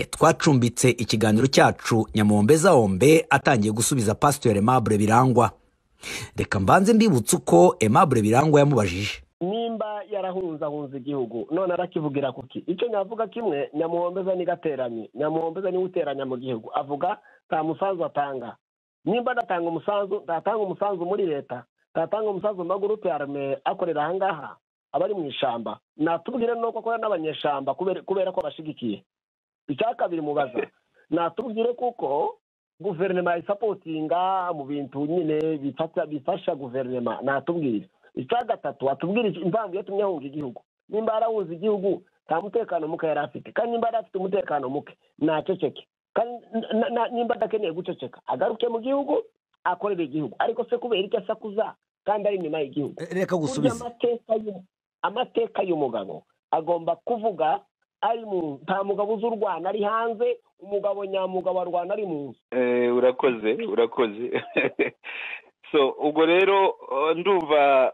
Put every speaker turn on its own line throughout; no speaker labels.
twacumbitse ikiganiro cyacu nyamombe zawombe atangiye gusubiza pasiteri Aimable birangwa reka mbanze mbibutse uko Aimable birangwa yamubajije
nimba yarahunzahunze igihugu none arakivugira kuki icyo nyavuga kimwe nyamuhombeza nigateranye nyamuhombeza niwe uteranya mu gihugu avuga nta musanzu atanga nimba adatanga umusanzu ntatanga umusanzu muri leta ntatanga umusanzu mu magurupe ya arme akorera ahangaha aba ari mu ishyamba natubwire nuko akorera n'abanyeshyamba kubera ko abashyigikiye icya kabiri mubaza natubwire kuko guverinoma isapotinga mu bintu nyine bifasha guverinoma natubwire icya gatatu watubwira impamvu iyo tumwe ahunga igihugu nimba yarahuza igihugu nta mutekano muke yari afite kandi nimba yari afite umutekano muke ntaceceke nimba adakeneye guceceka agaruke mu gihugu akorera igihugu ariko se kubera icyo asakuza kandi ari inyuma y'igihugu
reka gusubiza
amateka y'umugabo agomba kuvuga ari mu nta mugabo uzi u rwanda ari hanze umugabo nyamugabo wa rwanda ari mu nzu
urakoze urakoze so ubwo rero ndumva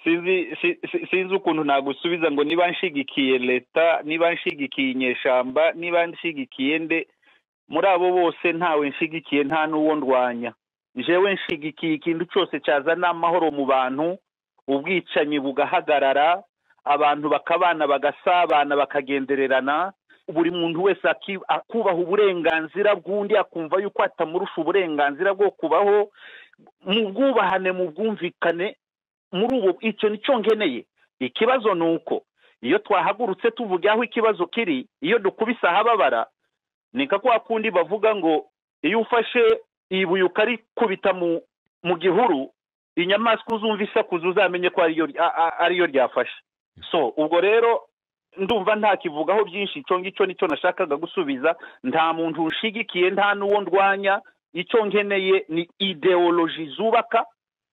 sinzi ukuntu nagusubiza ngo niba nshigikiye leta niba nshigikiye inyeshyamba niba nshigikiye nde muri abo bose ntawe nshigikiye nta n'uwo ndwanya jewe nshigikiye ikintu cyose cyazana amahoro mu bantu ubwicanyi bugahagarara abantu bakabana bagasabana bakagendererana buri muntu wese akubaha uburenganzira bw'undi akumva yuko atamurusha uburenganzira bwo kubaho mu bwubahane mu bwumvikane muri ubu icyo nicyo ngeneye ikibazo ni uko iyo twahagurutse tuvuge aho ikibazo kiri iyo dukubise ahababara ni nka kwa kundi bavuga ngo iyo ufashe ibuye ukarikubita mu gihuru inyamaswa uzumva isakuza uzamenye ko ariyo ryafashe so ubwo rero ndumva ntakivugaho byinshi icyo ngicyo nicyo nashakaga gusubiza nta muntu ushigikiye nta n'uwo ndwanya icyo nkeneye ni ideoloji zubaka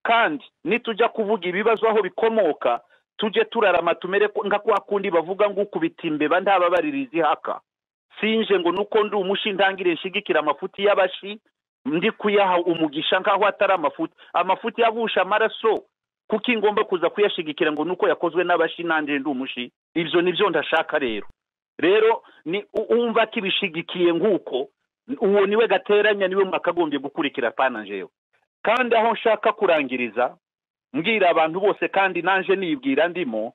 kandi nitujya kuvuga ibibazo aho bikomoka tujye turarama tumere nka kwa kundi bavuga ngo ukubita imbeba ntababaririza ihaka sinje ngo nuko ndi umushi ntangire nshigikira amafuti y'abashi ndi kuyaha umugisha nk'aho atari amafuti amafuti yabusha amaraso kuko ingomba kuza kuyashigikira ngo nuko yakozwe n'abashi nanjye ndi umushi ibyo ni byo ndashaka rero rero ni umva ko ibishigikiye nk'uko uwo niwe gateranya niwe mwakagombye gukurikira pananjewe kandi aho nshaka kurangiriza mbwira abantu bose kandi nanjye nibwira ndimo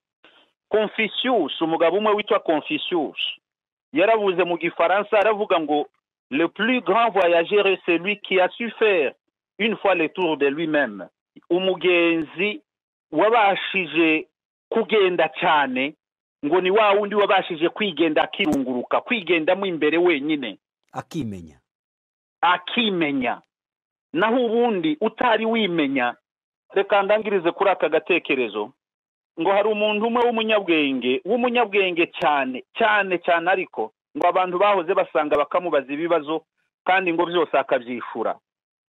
confisius umugabo umwe witwa confisius yarabuze mu gifaransa aravuga ngo le plus grand voyageur celui qui a su faire une fois le tour de lui même umugenzi wabashije kugenda cyane ngo ni wa wundi wabashije kwigenda akirunguruka kwigendamo imbere wenyine
akimenya
akimenya naho ubundi utari wimenya reka ndangirize kuri aka gatekerezo ngo hari umuntu umwe w'umunyabwenge w'umunyabwenge cyane cyane cyane ariko ngo abantu bahoze basanga bakamubaza ibibazo kandi ngo byose akabyishura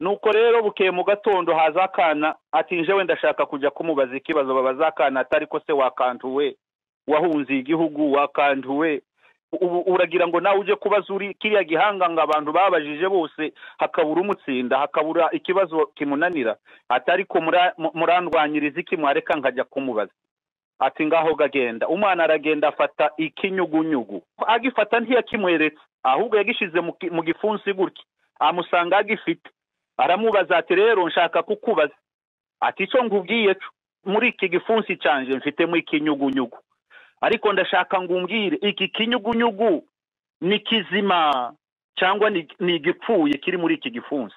nuko rero bukeye mu gatondo haza akana ati njewe ndashaka kujya kumubaza ikibazo babaza akana atari ko se wakantuwe wahunze igihugu wakantuwe uragira ngo nawe ujye kubaza uri kiriya gihanga ngo abantu babajije bose hakabura umutsinda hakabura ikibazo kimunanira atari ko murandwanyiriza iki mwareka nkajya kumubaza ati ngaho gagenda umwana aragenda afata ikinyugunyugu agifata ntiyakimweretse ahubwo yagishyize mu gifunsi gutya amusanga agifite aramubaza ati rero nshaka kukubaza ati icyo nkubwiye muri iki gifunsi cyanje mfitemo ikinyugunyugu ariko ndashaka ngo umbwire iki kinyugunyugu ni kizima cyangwa ni igipfuye kiri muri iki gifunsi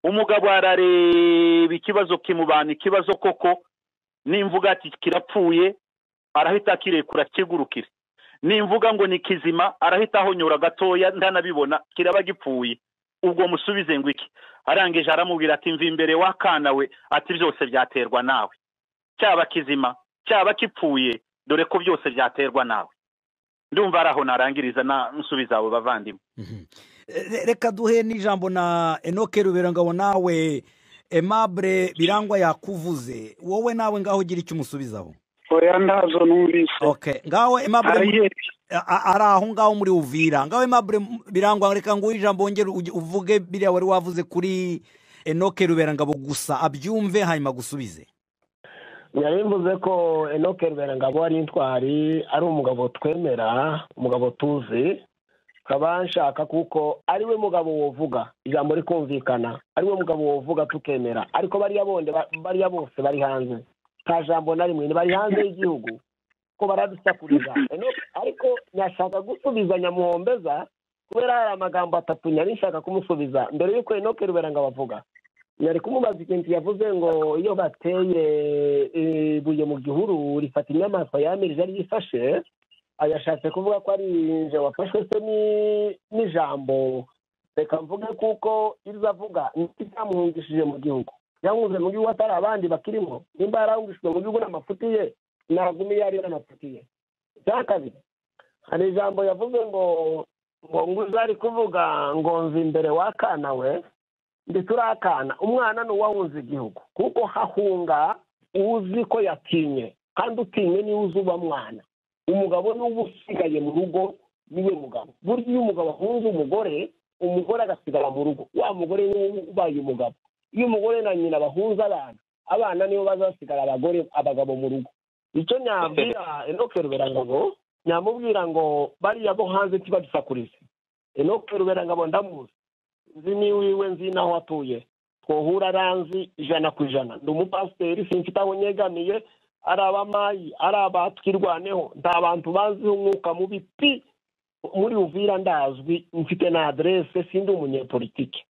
umugabo arareba ikibazo kimubana ikibazo koko nimvuga ati kirapfuye arahita akirekura kigurukire nimvuga ngo ni kizima arahita ahonyora gatoya ndanabibona kiraba gipfuye ubwo musubize ngo iki arangije aramubwira ati mva imbere w'akana we ati byose byaterwa nawe cyaba kizima cyaba kipfuye dore ko byose byaterwa nawe ndumva ari aho narangiriza nsubiza abo bavandimwe
reka duhe n'ijambo na enoke ruberangabo nawe emabure birangwa yakuvuze wowe nawe ngaho ugira icyo umusubizaho
oya ntazo
numvise ngaho emabure ari aho ngaho muri uvira ngaho emabure birangwa reka nguhe ijambo wongere uvuge biriya wari wavuze kuri enoke rubera ngabo gusa abyumve hanyuma gusubize
yari mvuze ko enoke ruberangabo ari intwari ari umugabo twemera umugabo tuzi nkaba nshaka kuko ari we mugabo wovuga ijambo rikumvikana ari we mugabo wovuga tukemera ariko bariya bonde ba- bariya bose bari hanze nta jambo na rimwe bari hanze y'igihugu ko baradusakuriza Enoke ariko nyashaka gusubiza nyamuhombeza kubera hari amagambo atatu nari nshaka kumusubiza mbere y'uko enoke ruberangabo avuga yari kumubaza ikintu yavuze ngo iyo bateye eh, ibuye mu gihuru rifata inyamaswa yamirije ari yifashe yashatse kuvuga ko ari nje wafashwe se ni- n'ijambo reka mvuge kuko iryo avuga nicyo cyamuhungishije mu gihugu yahunze mu gihugu atari abandi bakirimo nimba yarahungishijwe mu gihugu n'amafuti ye naguma iyo ari n'amafuti ye icya kabiri hari ijambo yavuze ngo ngo nguze ari kuvuga ngo nzi imbere w'akana we ndetse urakana umwana ni uwahunze igihugu kuko hahunga uzi ko yatinye kandi utinye niwe uzi uba mwana umugabo ni uba usigaye mu rugo niwe mugabo burya iyo umugabo ahunze umugore umugore agasigara mu rugo wa mugore niwe ubaye umugabo iyo umugore na nyina bahunze abana abana nibo baza basigara abagore abagabo mu rugo icyo nyabwira enoke ruberangabo nyamubwira ngo bariya bo hanze ntibadusakurize enoke ruberangabo ndamuzi nzi ni wiwe nzi n'aho atuye twohura aranzi ijana ku ijana ndi umupasiteri simfite aho nyegamiye ari abamayi ari abatwirwaneho nta bantu baziho umwuka mubi pi muri uvira ndazwi mfite na aderese sindi umunyepolitike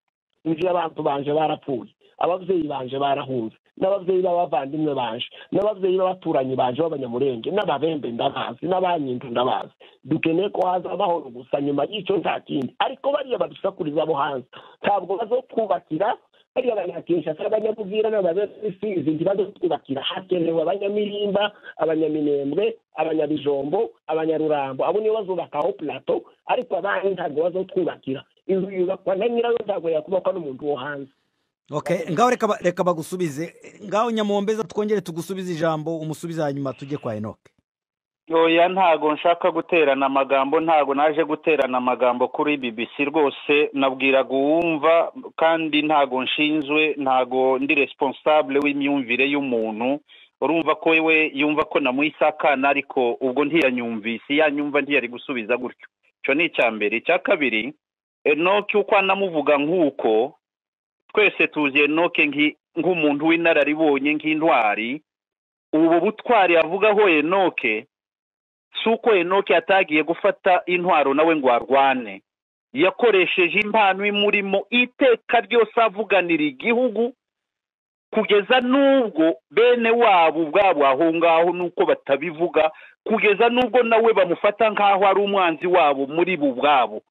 inzu y'abantu banje barapfuye ababyeyi banje barahunze n'ababyeyi b'abavandimwe banje n'ababyeyi b'abaturanyi banje b'abanyamurenge n'ababembe ndabazi n'abanyindu ndabazi dukeneye ko haza amahoro gusa nyuma y'icyo nta kindi ariko bariya badusakuriza abo hanze ntabwo bazotwubakira bariya abanyakinshasa abanyabubwira n'ababesizi ntibazotwubakira hakenewe abanyamirimba abanyaminembwe abanyabijombo abanyarurambo abo nibo bazubakaho plato ariko abandi ntabwo bazotwubakira inzu yubakwa na nyirayo ntabwo yakubakwa n'umuntu wo hanze
Okay, ngaho reka ba- reka bagusubize ngaho nyamuhombeza twongere tugusubize ijambo umusubize hanyuma tujye kwa enoke
oya ntago nshaka guterana amagambo ntago naje guterana amagambo kuri bbc rwose nabwiraga uwumva kandi ntago nshinzwe ntago ndi responsable w'imyumvire y'umuntu urumva ko we yumva ko namuhise akana ariko ubwo ntiyanyumvise yanyumva ntiyari gusubiza gutyo icyo ni icya mbere icya kabiri enoke uko anamuvuga nk'uko twese tuzi enoke nk'i- nk'umuntu w'inararibonye nk'intwari ubu butwari avugaho enoke si uko enoke yatagiye gufata intwaro nawe ngo arwane yakoresheje impano imurimo iteka ryose avuganira igihugu kugeza n'ubwo bene wabo ubwabo aho ngaho nuko batabivuga kugeza n'ubwo nawe bamufata nk'aho ari umwanzi wabo muri bo ubwabo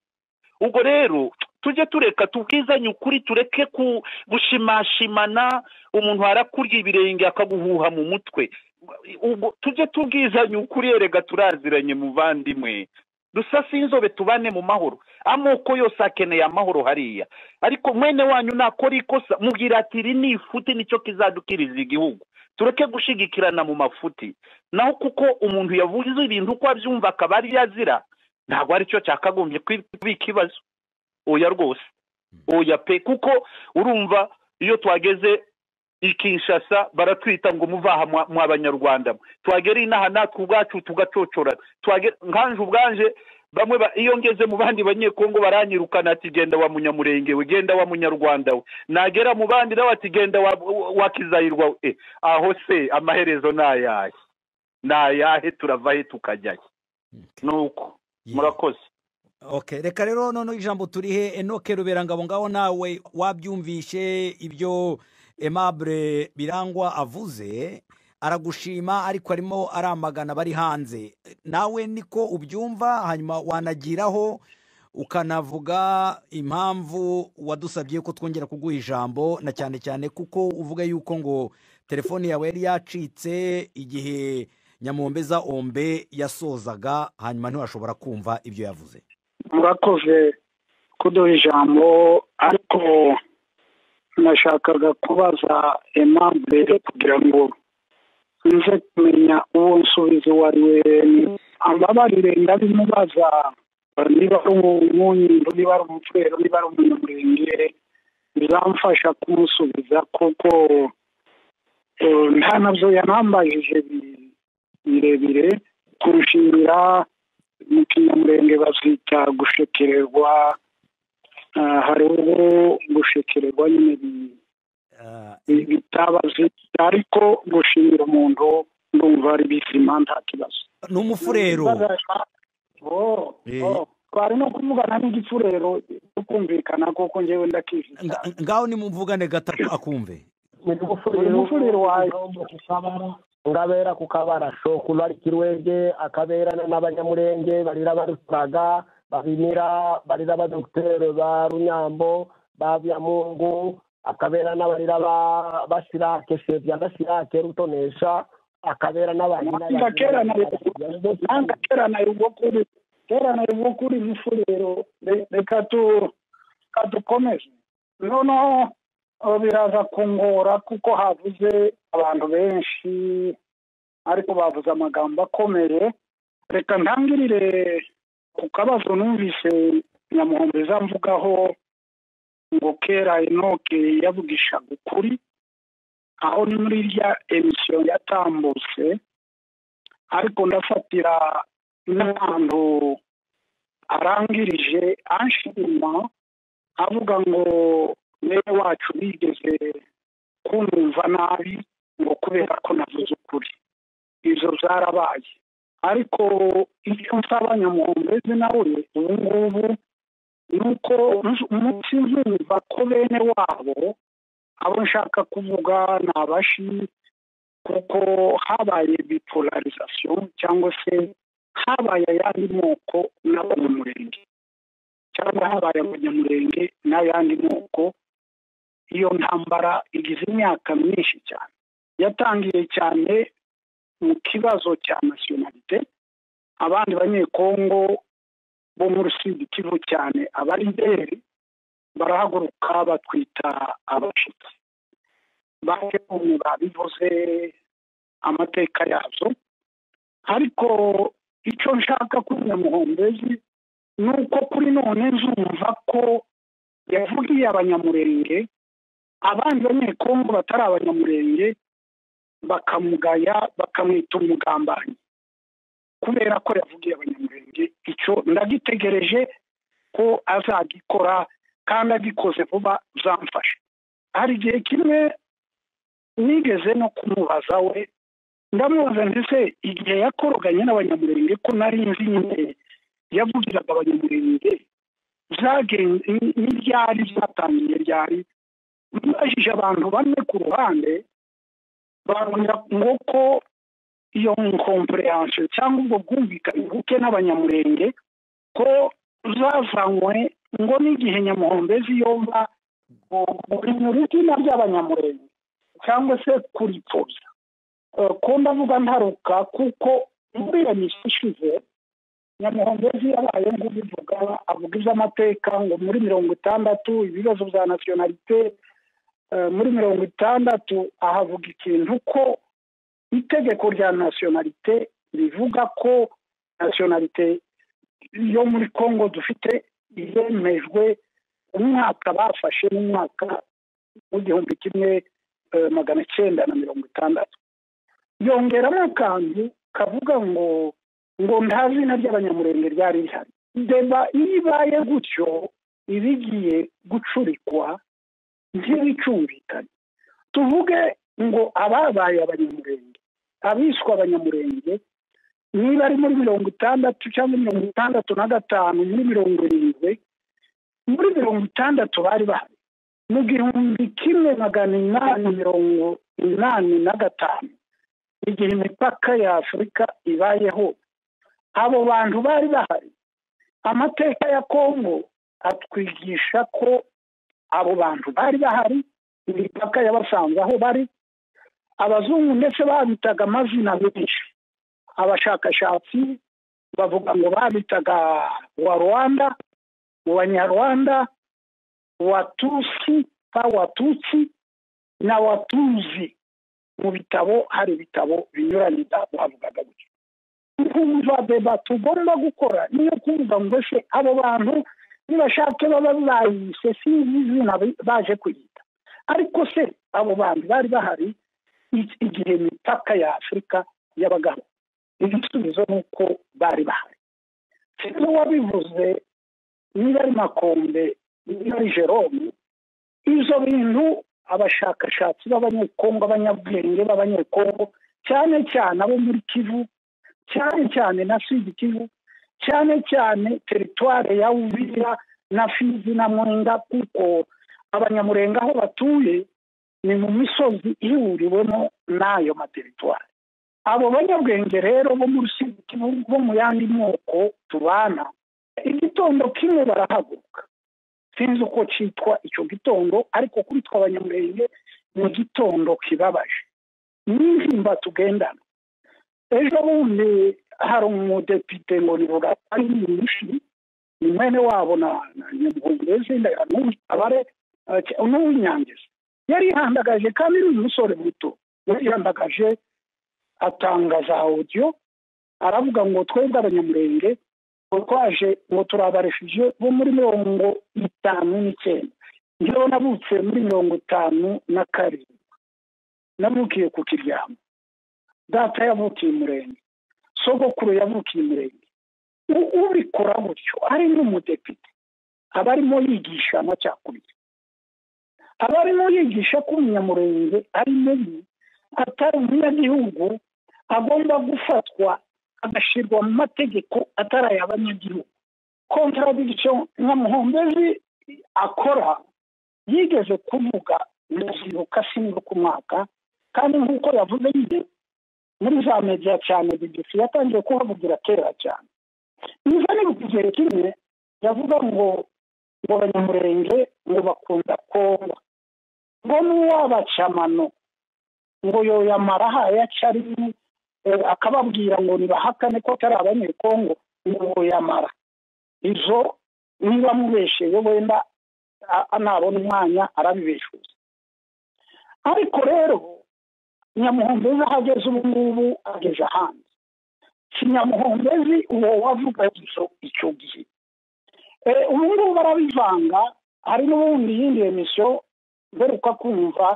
ubwo rero tujye tureka tubwizanye ukuri tureke ku- gushimashimana umuntu arakurya ibirenge akaguhuha mu mutwe ubwo tujye tubwizanye ukuri erega turaziranye muvandimwe dusase inzobe tubane mu mahoro amoko yose akeneye amahoro hariya ariko mwene wanyu nakora ikosa mubwira ati iri ni ifuti nicyo kizadukiriza igihugu tureke gushigikirana mu mafuti naho kuko umuntu yavuze ibintu uko abyumva akaba ari yazira ntabwo aricyo cyakagombye kwi- kubika ikibazo oya rwose oya pe kuko urumva iyo twageze i kinshasa baratwita ngo muvaha mwa- mw'abanyarwanda mwe twagera inaha natwe ubwacu tugacocora twagera nkanje ubwanje bamwe ba- iyo ngeze mu bandi banyekongo baranyirukana ati genda wa munyamurenge we genda wa munyarwanda we nagera mu bandi nawe ati genda wa, wa, wa kizayirwa we Eh, aho se amaherezo ni ayahe ni ayahe turava he tukajyahe nuko murakoze
Okay, reka rero noneho ijambo turihe enoke ruberangabo ngaho nawe wabyumvishe ibyo Aimable birangwa avuze aragushima ariko arimo aramagana bari hanze nawe niko ubyumva hanyuma wanagiraho ukanavuga impamvu wadusabye ko twongera kuguha ijambo na cyane cyane kuko uvuga yuko ngo telefone yawe yari yacitse igihe nyamuhombeza ombe yasozaga hanyuma ntiwashobora kumva ibyo yavuze
murakoze kuduha ijambo ariko nashakaga kubaza aimable kugira ngo nze kumenya uwo nsubiza uwo ari we ambabarire ndabimubaza niba ari umunyindo niba ari umupfero niba ari umunyamurenge bizamfasha kumusubiza kuko Eh, nta nabyo yanambajije bi- birebire kurushimira mu kinyamurenge bazita gushekererwa Ah, hari ubwo gushekererwa nyine bi-
Ah,
bi- bitabazita ariko gushimira umuntu ndumva ari bizima nta kibazo
ni umufurero
Oh,
Eh.
oh. twari no kuvugana n'igifurero cyo kumvikana koko njyewe ndakivuga
Nga- ngaho nimumvugane gatatu akumve
umufuriro wawe.
ngabera ku kabara shokuno ari kirwege akaberana n'abanyamurenge barira baruturaga babimira barira ba dogiteri ba runyambo ba byamungu akabera n'abarira ba basirake shevya na sirake rutonesha akabera n'abantu
Mwanga kera na nanga teranayo ubwokuri teranayo ubwokuri mufurero Re- reka tu reka dukomeze noneho eh, biraza kungora kuko havuze abantu benshi ariko bavuze amagambo akomeye reka ntangirire ku kabazo numvise nyamuhombeza mvugaho ngo kera enoke yavugishaga ukuri aho ni muri rya emisiyo yatambutse ariko ndafatira n'ahantu arangirije anshima avuga ngo niwe wacu bigeze kumva nabi ngo kubera ko navuze ukuri izo zarabaye ariko icyo nsaba nyamuhombezi nawe ubu ngubu ni uko umunsi nkumva ko bene wabo abo nshaka kuvuga ni abashi kuko habaye bipolarisation cyangwa se habaye ayandi moko n'abanyamurenge cyangwa habaye abanyamurenge n'ayandi moko iyo ntambara igize imyaka myinshi cyane yatangiye cyane mu kibazo cya nasiyonalite abandi banyekongo bo muri sud kivu cyane abari mbere barahaguruka batwita abashitsi baje kumva bivuze amateka yazo ariko icyo nshaka kuri nyamuhombezi ni uko kuri none nzumva ko yavugiye abanyamurenge abandi banyekongo batari abanyamurenge bakamugaya bakamwita umugambanyi kubera ko yavugiye abanyamurenge icyo ndagitegereje ko azagikora kandi agikoze vuba zamfasha hari igihe kimwe nigeze no kumubaza we ndamubaza ndetse igihe yakoroganye n'abanyamurenge ko nari nzi nyine yavugiraga abanyamurenge zagenze ni- ni ryari zatangiye ryari mubajije abantu bamwe ku ruhande babona ngo ko iyo nkompurehanse cyangwa ubwo bwumvikane buke n'abanyamurenge ko zazanywe ngo n'igihe nyamuhombezi yomba guhinyura izina ry'abanyamurenge cyangwa se kuripfobya ko ndavuga ntaruka kuko muri iyo misi ishize nyamuhombezi yabaye ngubivuga avuga iby'amateka ngo muri mirongo itandatu ibibazo bya nasiyonalite eh, muri mirongo itandatu ahavuga ikintu ko itegeko rya nasiyonalite rivuga ko nasiyonalite yo muri congo dufite yemejwe umwaka bafashe n'umwaka w'igihumbi kimwe eh, magana cyenda na mirongo itandatu yongeramo akantu kavuga ngo ngo nta zina ry'abanyamurenge ryari rihari deba iyo ibaye gutyo iba igiye gucurikwa ntibicumvikane tuvuge ngo ababaye abanyamurenge abiswa abanyamurenge niba ari muri mirongo itandatu cyangwa mirongo itandatu na gatanu muri mirongo irindwi muri mirongo itandatu bari bahari mu gihumbi kimwe magana inani mirongo inani na gatanu igihe imipaka ya afurika ibayeho abo bantu bari bahari amateka ya kongo atwigisha ko abo bantu bari bahari imipaka yabasanze aho bari abazungu ndetse babitaga amazina menshi abashakashatsi bavuga ngo babitaga wa rwanda mu banyarwanda watusi pa watutsi na watuzi mu bitabo hari ibitabo binyuranye bavugaga gutyo kumva deba tugomba gukora niyo kumva ngo se abo bantu nibashake baba bayise sinzi izina baje kuyita ariko se abo bantu bari bahari iki- igihe imipaka ya afurika y'abagabo igisubizo ni uko bari bahari sinzi wabivuze niba ari makombe niba ari jerome ibyo bintu abashakashatsi b'abanyekongo abanyabwenge b'abanyekongo cyane cyane abo muri kivu cyane cyane na sud kivu cyane cyane teritware ya uvira na fizi na mwenga kuko abanyamurenga aho batuye ni mu misozi ihuriwemo n'ayo materitwari abo banyabwenge rero bo muri sud kivu bo mu yandi moko tubana igitondo kimwe barahaguruka sinzi uko cyitwa icyo gitondo ariko kuri twe abanyamurenge ni igitondo kibabaje n'intimba tugendana ejo bundi hari umudepite ngo ni bugatari nyinshi ni mwene wabo na na nyamuhungurezi abare n'uw'inyangezi yari yihandagaje kandi ni umusore muto yari yihandagaje atangaza audio aravuga ngo twebwe abanyamurenge twaje ngo turabaresheje bo muri mirongo itanu n'icyenda njyewe nabutse muri mirongo itanu na karindwi navukiye ku kiryamo data yavukiye umurenge sogokuru yavukiye umurenge U- ubikora gutyo ari n'umudepite aba arimo yigisha amacakubiri aba arimo yigisha ko umunyamurenge ari mubi atari umunyagihugu agomba gufatwa agashyirwa mu mategeko atari ay'abanyagihugu contradiction nka muhombezi akora yigeze kuvuga ndazibuka sinibuka umwaka kandi nk'uko yavuze nyine muri za media cyane bbc yatangiye kuhavugira kera cyane niba nibuka igihe kimwe yavuga ngo ngo abanyamurenge ngo bakunda kongo ngo n'uwabacamano ngo yoyamara hayaca ari eh, akababwira ngo nibahakane ko atari abanyekongo ngo yamara izo niba amubesheye wenda a- anabona umwanya arabibeshuza ariko rero nyamuhombezi aho ageze ubu ngubu ageze ahandi si nyamuhombezi uwo wavuga izo icyo gihe Eh, ubu ngubu barabivanga hari n'ubundi iyindi emisiyo mberuka kumva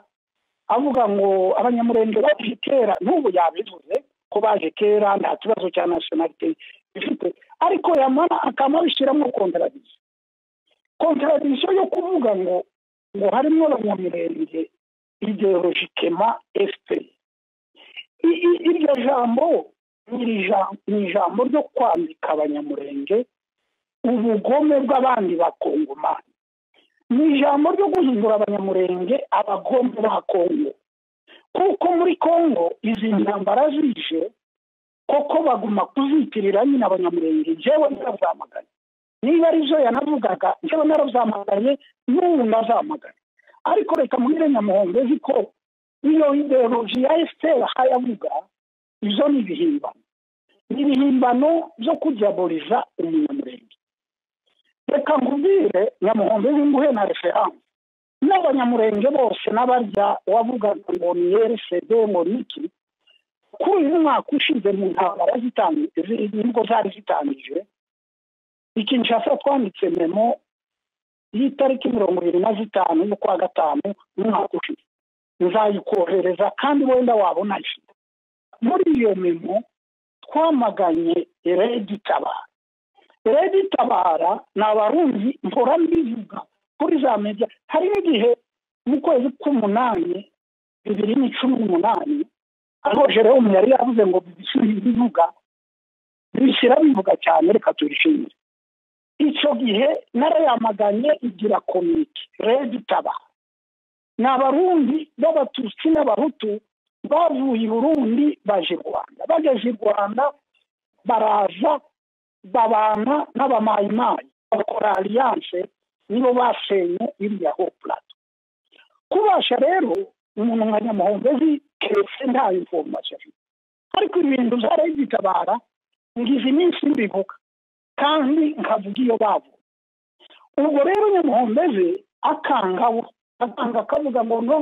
avuga ngo abanyamurenge baje kera n'ubu yabivuze ko baje kera nta kibazo cya nasiyonalite bifite ariko yamara akaba abishyiramo kontaradisiyo kontaradisiyo yo kuvuga ngo ngo harimo abanyamurenge ideologikema efuperi I- i- iryo jambo ni ija- ni ijambo ryo kwambika abanyamurenge ubugome bw'abandi bakongomani ni ijambo ryo guhindura abanyamurenge abagome ba kongo kuko muri kongo izi ntambara zije koko baguma kuzitirira nyine abanyamurenge njyewe narabyamaganye niba arizo yanavugaga njyewe narabyamaganye n'ubu ndazamaganye ariko reka mwire nyamuhondo zi ko iyo ideologi ya esiteri aha yavuga izo ni ibihimbano ni ibihimbano byo kujyaburiza umunyamurenge reka nkubwire nyamuhondo w'inguhe na referanse n'abanyamurenge bose n'abarya wavugaga ngo ni rcd ngo niki kuri uyu mwaka ushize mu ntambara zitangi- zi- nibwo zari zitangije ikinshasa twanditse memo y'itariki mirongo ibiri na zitanu y'ukwa gatanu umwaka ushize nzayikohereza kandi wenda wabona ifite muri iyo memo twamaganye redi tabara redi tabara ni abarundi mpora mbivuga kuri za media hari n'igihe mu kwezi k'umunani bibiri ni cumi n'umunani aho jerome yari yavuze ngo bibishyire bivuga bibishyira bivuga cyane reka tubishimire icyo gihe narayamaganye igira komite redi tabara ni abarundi b'abatutsi n'abahutu bavuye i burundi baje i rwanda bageze i rwanda baraza babana n'abamayimayi bakora aliyanse nibo basenye iriya ho plato kubasha rero umuntu nka nyamuhondezi keretse nta informasi afite ariko ibintu byarayizitabara ngize iminsi mbivuga kandi nkavuga iyo bavuga ubwo rero nyamuhondezi akangaho akanga akavuga ngo no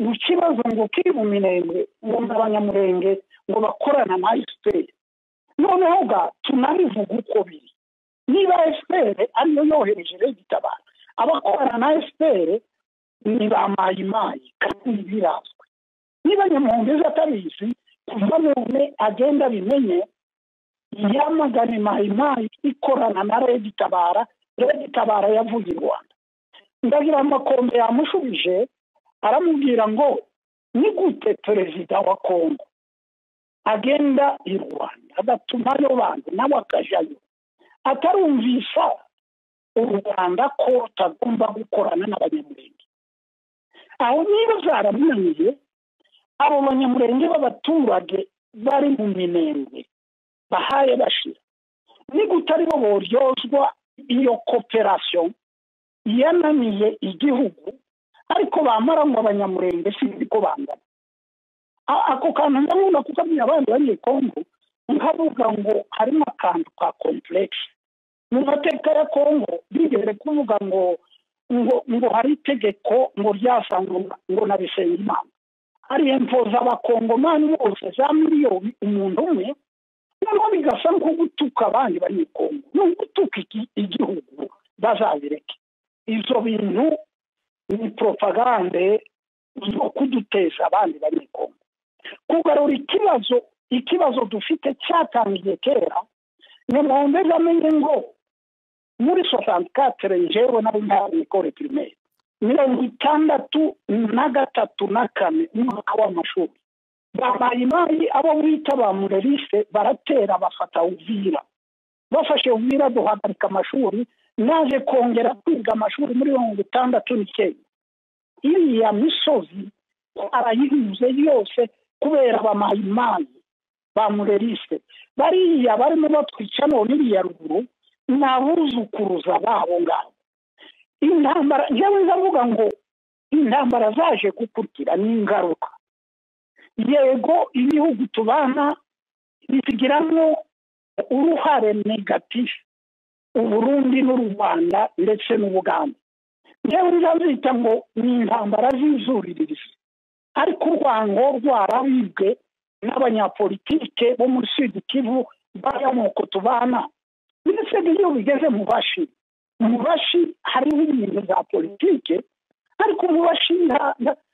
mu kibazo ngo kiri mu minenge ngo abanyamurenge ngo bakorana na esiperi noneho ga tunabivuga uko biri niba esiperi ariyo yohereje regitabara abakorana na esiperi ni ba mayimayi kandi birazwi niba nyamuhongeza atabizi kuva none agenda abimenye yamagane mayimayi ikorana na regitabara regitabara yavuye i rwanda ndagira amakombe yamushubije aramubwira ngo ni gute perezida wa kongo agenda i rwanda agatumayo bantu nawe akajyayo atarumvisa u rwanda ko rutagomba gukorana n'abanyamurenge aho niba zaramunaniye abo banyamurenge b'abaturage bari mu minembwe bahaye bashira ni gute aribo boryozwa iyo koperasiyo yananiye igihugu ariko bamara ngo abanyamurenge sinzi ko bangana ako kantu ndabona kukabwira abandi bariye kongo nkavuga ngo harimo akantu ka kompuregisi mu mateka ya kongo bigeze kuvuga ngo ngo ngo hari itegeko ngo ryasanga ngo na bisengimana hari impuza abakongomani bose za miliyoni umuntu umwe noneho bigasa nko gutuka abandi bari mu kongo ni ugutuka igihugu bazabireke ibyo bintu ni propagande zo kuduteza abandi bari mu kongo kugarura ikibazo ikibazo dufite cyatangiye kera nyamwombe bamenye ngo muri sosanti katere njyewe nari ntari mikoro pirimeri mirongo itandatu na gatatu na kane umwaka w'amashuri babayimayi abo bita ba murerise baratera bafata uvira bafashe uvira duhagarika amashuri naje kongera kwiga amashuri muri mirongo itandatu n'icyenda iriya misozi arayihinze yose kubera abamayimayi ba murerise bariya barimo batwica none iriya ruguru ni abuzukuruza babo ngabo intambara njyewe ndavuga ngo intambara zaje gukurikira ni ingaruka yego ibihugu tubana bigiramo uruhare negatifu uburundi n'u rwanda ndetse n'ubuganda njyewe ndazita ngo ni intambara z'inzuriririzi ariko urwango rwarabibwe n'abanyapolitike bo muri sud kivu bay'amoko tubana ndetse n'iyo bigeze mu bashi mu bashi hariho ibintu bya politike ariko mu bashi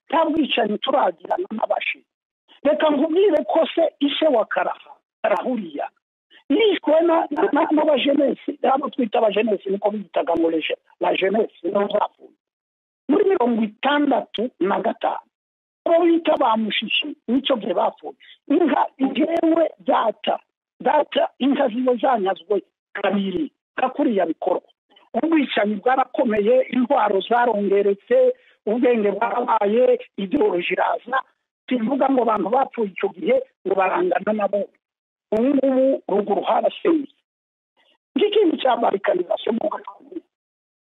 nta bwicanyi turagirana n'abashi reka nkubwire ko se ise wa karafa karahuriya yishwe n'abajenesi abo twita abajenesi niko biyitaga ngo la jenesi niho zapfuye muri mirongo itandatu na gatanu abo bita bamushishi nicyo gihe bapfuye inka njyewe data data inka ziba zanyazwe kabiri kakuriya bikorwa ubwicanyi bwarakomeye intwaro zarongeretse ubwenge bwarabaye ideoloji iraza tuvuga ngo abantu bapfuye icyo gihe ngo barangana nabo ubu ngubu ruguru haraseye ng'ikindi cya barikanizasiyo mu gatungo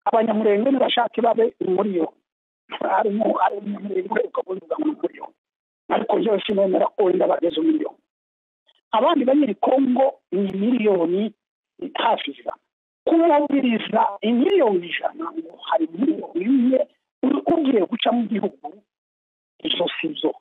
abanyamurenge ntibashake babe muri yo harimo abanyamurenge ukavuga ngo muri yo ariko byose nemera ko wenda bageze umuriyoni abandi banyiri kongo ni miliyoni hafi ijana kumubwiriza imiliyoni ijana ngo hari miliyoni imwe ugiye guca mu gihugu izo si zo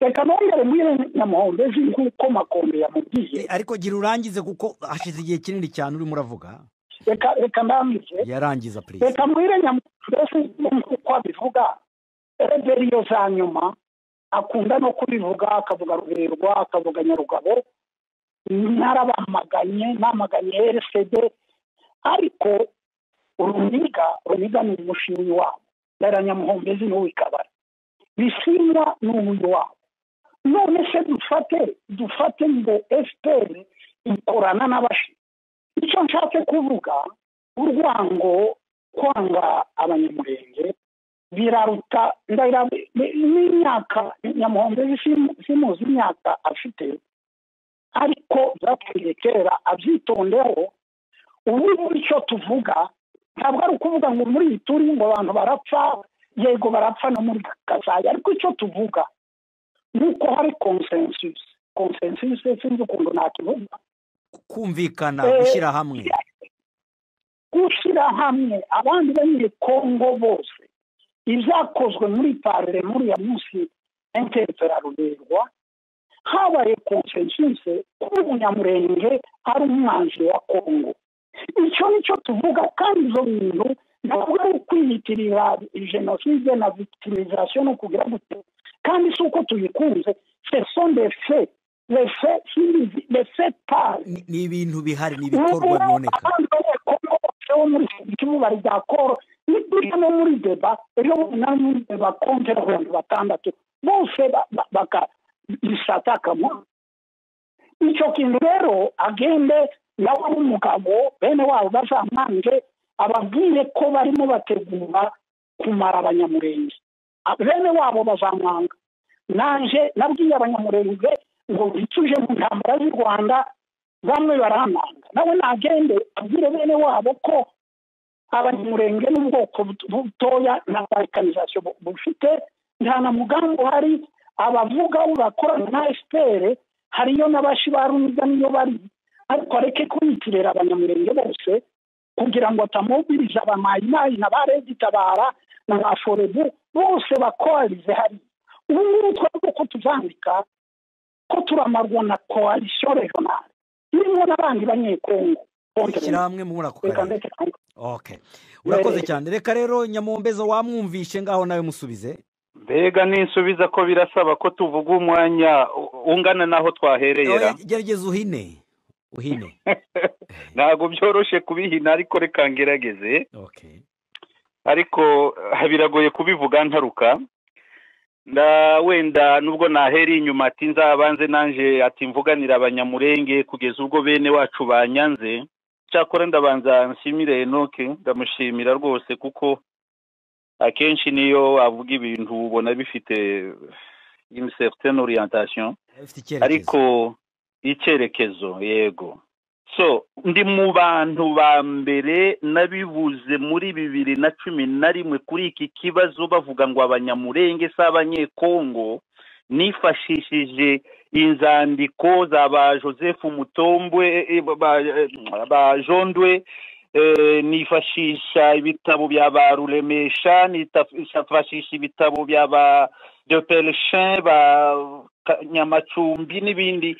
reka nongere mbwire nyamuhombezi nk'uko makombe yamubwiye
ariko gira urangize kuko hashize igihe kinini cyane urimo uravuga
reka reka ndambize
yarangiza perezida
reka mbwire nyamuhombezi nk'uko abivuga reberiyo za nyuma akunda no kubivuga akavuga ruberwa akavuga nyarugabo narabamaganye namaganye RCD ariko uruniga runiga ni umushinyi wabo ndara nyamuhombezi n'uwikabara bisimwa ni umuyi wabo none se dufate dufate ngo fpr ikorana n'abashi icyo nshatse kuvuga urwango kwanga abanyamurenge biraruta ndahira n'imyaka nyamuhombezi simuzi imyaka afite ariko byatangiye kera abyitondeho ubu icyo tuvuga ntabwo ari ukuvuga ngo muri iyi turi ngo abantu barapfa yego barapfa no muri kazayi ariko icyo tuvuga ni uko hari konsensusi konsensusi sinzi ukuntu nakivuga
kumvikana
Eh,
gushyira hamwe
gushyira hamwe abandi banyiri kongo bose ibyakozwe muri parire muri ya munsi interperaruberwa habaye konsensuse ko umunyamurenge ari umwanzi wa kongo icyo ni cyo tuvuga kandi izo bintu ntabwo ari ukwiyitirira jenoside na victimizasiyo no kugira gute kandi si uko tuyikunze se sonde fe refe sinzi refe pari
Ni- ni ibintu bihari ni ibikorwa biboneka
abandi banyekongo bose bo muri iki gice ubu bari dakoro ni buriya no muri deba rero na muri deba kongera abantu batandatu bose ba- ba- baka- bisata akamaro icyo kintu rero agende nawe ari umugabo bene wabo bazamwange ababwire ko barimo bategura kumara abanyamurenge A- bene wabo bazamwanga naje nabwiye abanyamurenge ngo bituje mu ntambara z'u rwanda bamwe baramanga nawe nagende abwire bene wabo ko abanyamurenge n'ubwoko buto- butoya na balkanizasiyo bu- bufite nta na mugambi uhari abavuga bakorana na efuperi hariyo n'abashi ba runiga niyo bari ariko areke kuyitirira abanyamurenge bose kugira ngo atamubiriza ba mayimayi na ba regitabara na ba forebu bose bakoalize hariya ubu ngubu twebwe ko tuzandika ko turamarwa na koalisiyo regionale irimo n'abandi banyekongo
ishyirahamwe muri ako
Reka
karere
ndetse kandi-
okay urakoze cyane reka rero nyamumbeza wamwumvishe ngaho nawe musubize
mbega ninsubiza ko birasaba ko tuvuga umwanya u- ungana n'aho twaherera
Oya, gerageza uhine uhine
ntabwo byoroshye kubihina ariko reka ngerageze
okay
ariko ah, biragoye kubivuga ntaruka nda wenda nubwo nahera inyuma ati nzabanze nanje ati mvuganira abanyamurenge kugeza ubwo bene wacu banyanze cyakora ndabanza nshimire enoke ndamushimira rwose kuko akenshi niyo avuga ibintu ubona bifite une certaine orientation
ufite icyerekezo
ariko icyerekezo yego so ndi mu bantu ba mbere nabibuze muri bibiri na cumi na rimwe kuri iki kibazo bavuga ngo abanyamurenge si abanyekongo nifashishije inzandiko za ba joseph mutombwe eh, ba, eh, ba jondwe eh, nifashisha ibitabo bya ba ruremesha nifashisha ibitabo bya ba de Pelchin ba Ka- nyamacumbi n'ibindi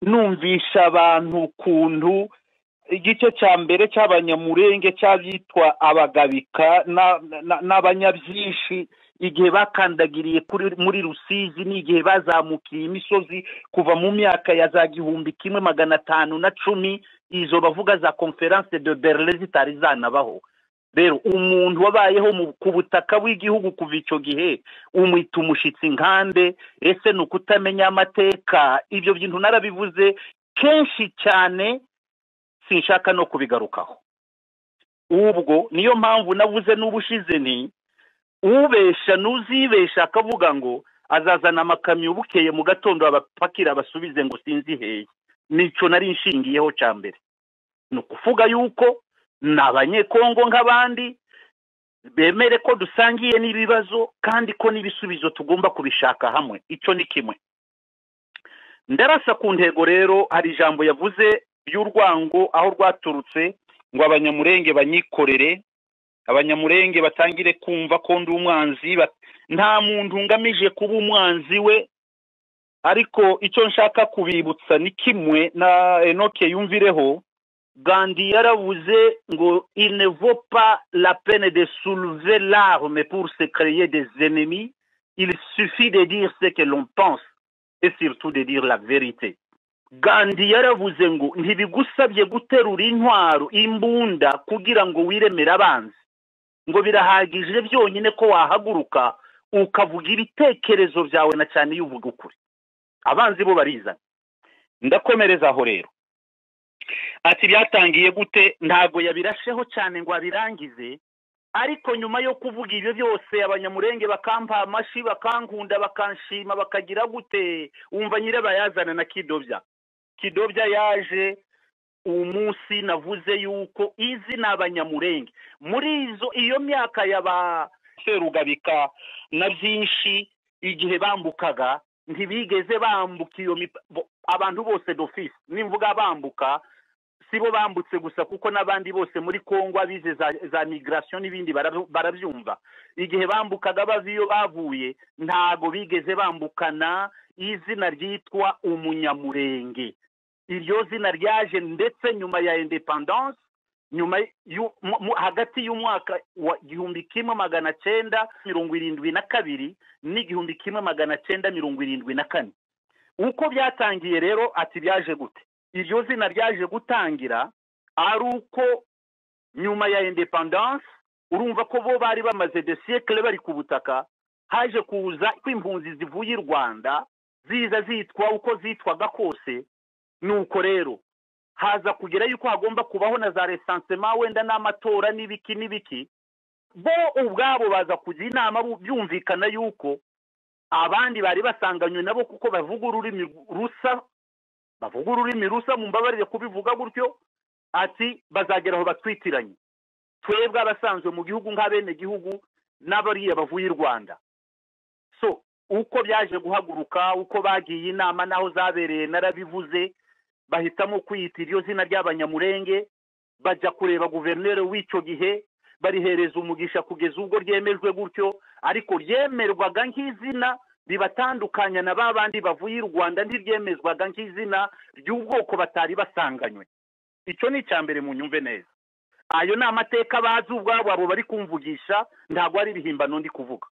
numvisha abantu ukuntu igice cya mbere cy'abanyamurenge cy'abyitwa abagabika na- na- n'abanyabyinshi igihe bakandagiriye kuri muri rusizi n'igihe bazamukiye imisozi kuva mu myaka ya za gihumbi kimwe magana atanu na cumi izo bavuga za conference de berlin zitari zanabaho rero umuntu wabayeho mu- ku butaka bw'igihugu kuva icyo gihe umwita umushyitsi nkande ese ni ukutamenya amateka ibyo bintu narabivuze kenshi cyane sinshaka no kubigarukaho ubwo niyo mpamvu navuze n'ubushize nti ubesha n'uzibesha akavuga ngo azazana amakamyo bukeye mu gatondo abapakira abasubize ngo sinzi heye nicyo nari nshingiyeho cya mbere ni ukuvuga yuko ni abanyekongo nk'abandi bemere ko dusangiye n'ibibazo kandi ko n'ibisubizo tugomba kubishaka hamwe icyo ni kimwe ndarasa ku ntego rero hari ijambo yavuze ry'urwango aho rwaturutse ngo abanyamurenge banyikorere abanyamurenge batangire kumva ko ndi umwanzi ba- nta muntu ngamije kuba umwanzi we ariko icyo nshaka kubibutsa ni kimwe na enoke yumvireho Gandhi yaravuze ngo il ne vaut pas la peine de soulever l'arme pour se créer des ennemis, il suffit de dire ce que l'on pense et surtout de dire la vérité. Gandhi yaravuze ngo ntibigusabye guterura intwaro imbunda kugira ngo wiremere abanzi ngo birahagije byonyine ko wahaguruka ukavuga ibitekerezo byawe na cyane iyo uvuga ukuri abanzi bo barizana ndakomereza aho rero ati byatangiye gute ntabwo yabirasheho cyane ngo abirangize ariko nyuma yo kuvuga ibyo byose abanyamurenge bakampa amashyi bakankunda bakanshima bakagira gute wumva nyirabayazana na kidobya kidobya yaje umunsi navuze yuko izi ni abanyamurenge muri izo iyo myaka ya ba serugabika na byinshi igihe bambukaga ntibigeze bambuka iyo mipa- bo- abantu bose d'office nimvuga bambuka si bo bambutse gusa kuko n'abandi bose muri kongo abize za, za migration n'ibindi barabyu- barabyumva igihe bambukaga bava iyo bavuye ntago bigeze bambukana izina ryitwa umunyamurenge iryo zina ryaje ndetse nyuma ya independance nyuma y'u- mu- mu- hagati y'umwaka wa igihumbi kimwe magana cyenda mirongo irindwi na kabiri n'igihumbi kimwe magana cyenda mirongo irindwi na kane uko byatangiye rero ati byaje gute iryo zina ryaje gutangira ari uko nyuma ya independance urumva ko bo bari bamaze de siècle bari ku butaka haje kuza kw'impunzi zivuye i rwanda ziza zitwa uko zitwaga kose nuko rero haza kugera yuko hagomba kubaho na za resansema wenda n'amatora n'ibiki n'ibiki bo ubwabo baza kujya inama bu- byumvikana yuko abandi bari basanganywe nabo kuko bavuga ururimi rusa bavuga ururimi rusa mumbabarire kubivuga gutyo ati bazagera aho batwitiranye twebwe abasanzwe mu gihugu nk'abenegihugu n'abariya bavuye i rwanda so uko byaje guhaguruka uko bagiye inama n'aho zabereye narabivuze bahitamo kwiyita iryo zina ry'abanyamurenge bajya kureba guverineri w'icyo gihe barihereza umugisha kugeza ubwo ryemejwe gutyo ariko ryemerwaga nk'izina ribatandukanya na ba bandi bavuye i rwanda ntiryemezwaga nk'izina ry'ubwoko batari basanganywe icyo ni icya mbere mu nyumve neza ayo ni amateka bazi ubwabo abo bari kumvugisha ntabwo ari ibihimbano ndi kuvuga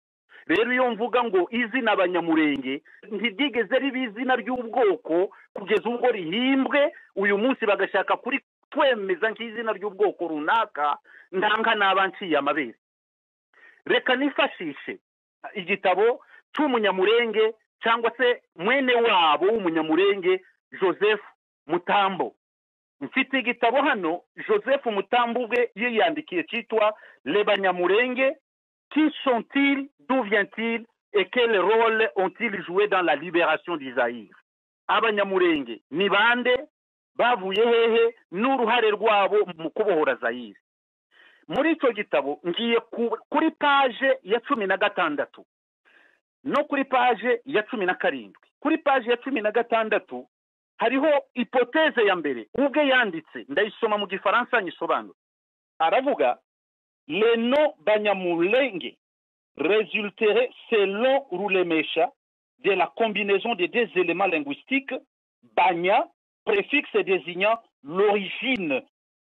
rero iyo mvuga ngo izina abanyamurenge ntiryigeze riba izina ry'ubwoko kugeza ubwo rihimbwe uyu munsi bagashaka kuri twemeza nk'izina ry'ubwoko runaka ndanga naba nciye amabere reka nifashishe igitabo cy'umunyamurenge cyangwa se mwene wabo w'umunyamurenge joseph mutambo mfite igitabo hano joseph mutambo ubwe yiyandikiye cyitwa lebanyamurenge qui sont-ils, d'où vient-il et quel rôle ont-ils joué dans la libération du Zaïre abanyamurenge ni bande bavuye hehe n'uruhare rwabo mu kubohora Zaire muri icyo gitabo ngiye ku- kuri paje ya cumi na gatandatu no kuri paje ya cumi na karindwi kuri paje ya cumi na gatandatu hariho ipoteze ya mbere ubwe yanditse ndayisoma mu gifaransa nyisobanura aravuga les noms Banyamulenge résulteraient selon Roulemesha de la combinaison des deux éléments linguistiques Banya, préfixe désignant l'origine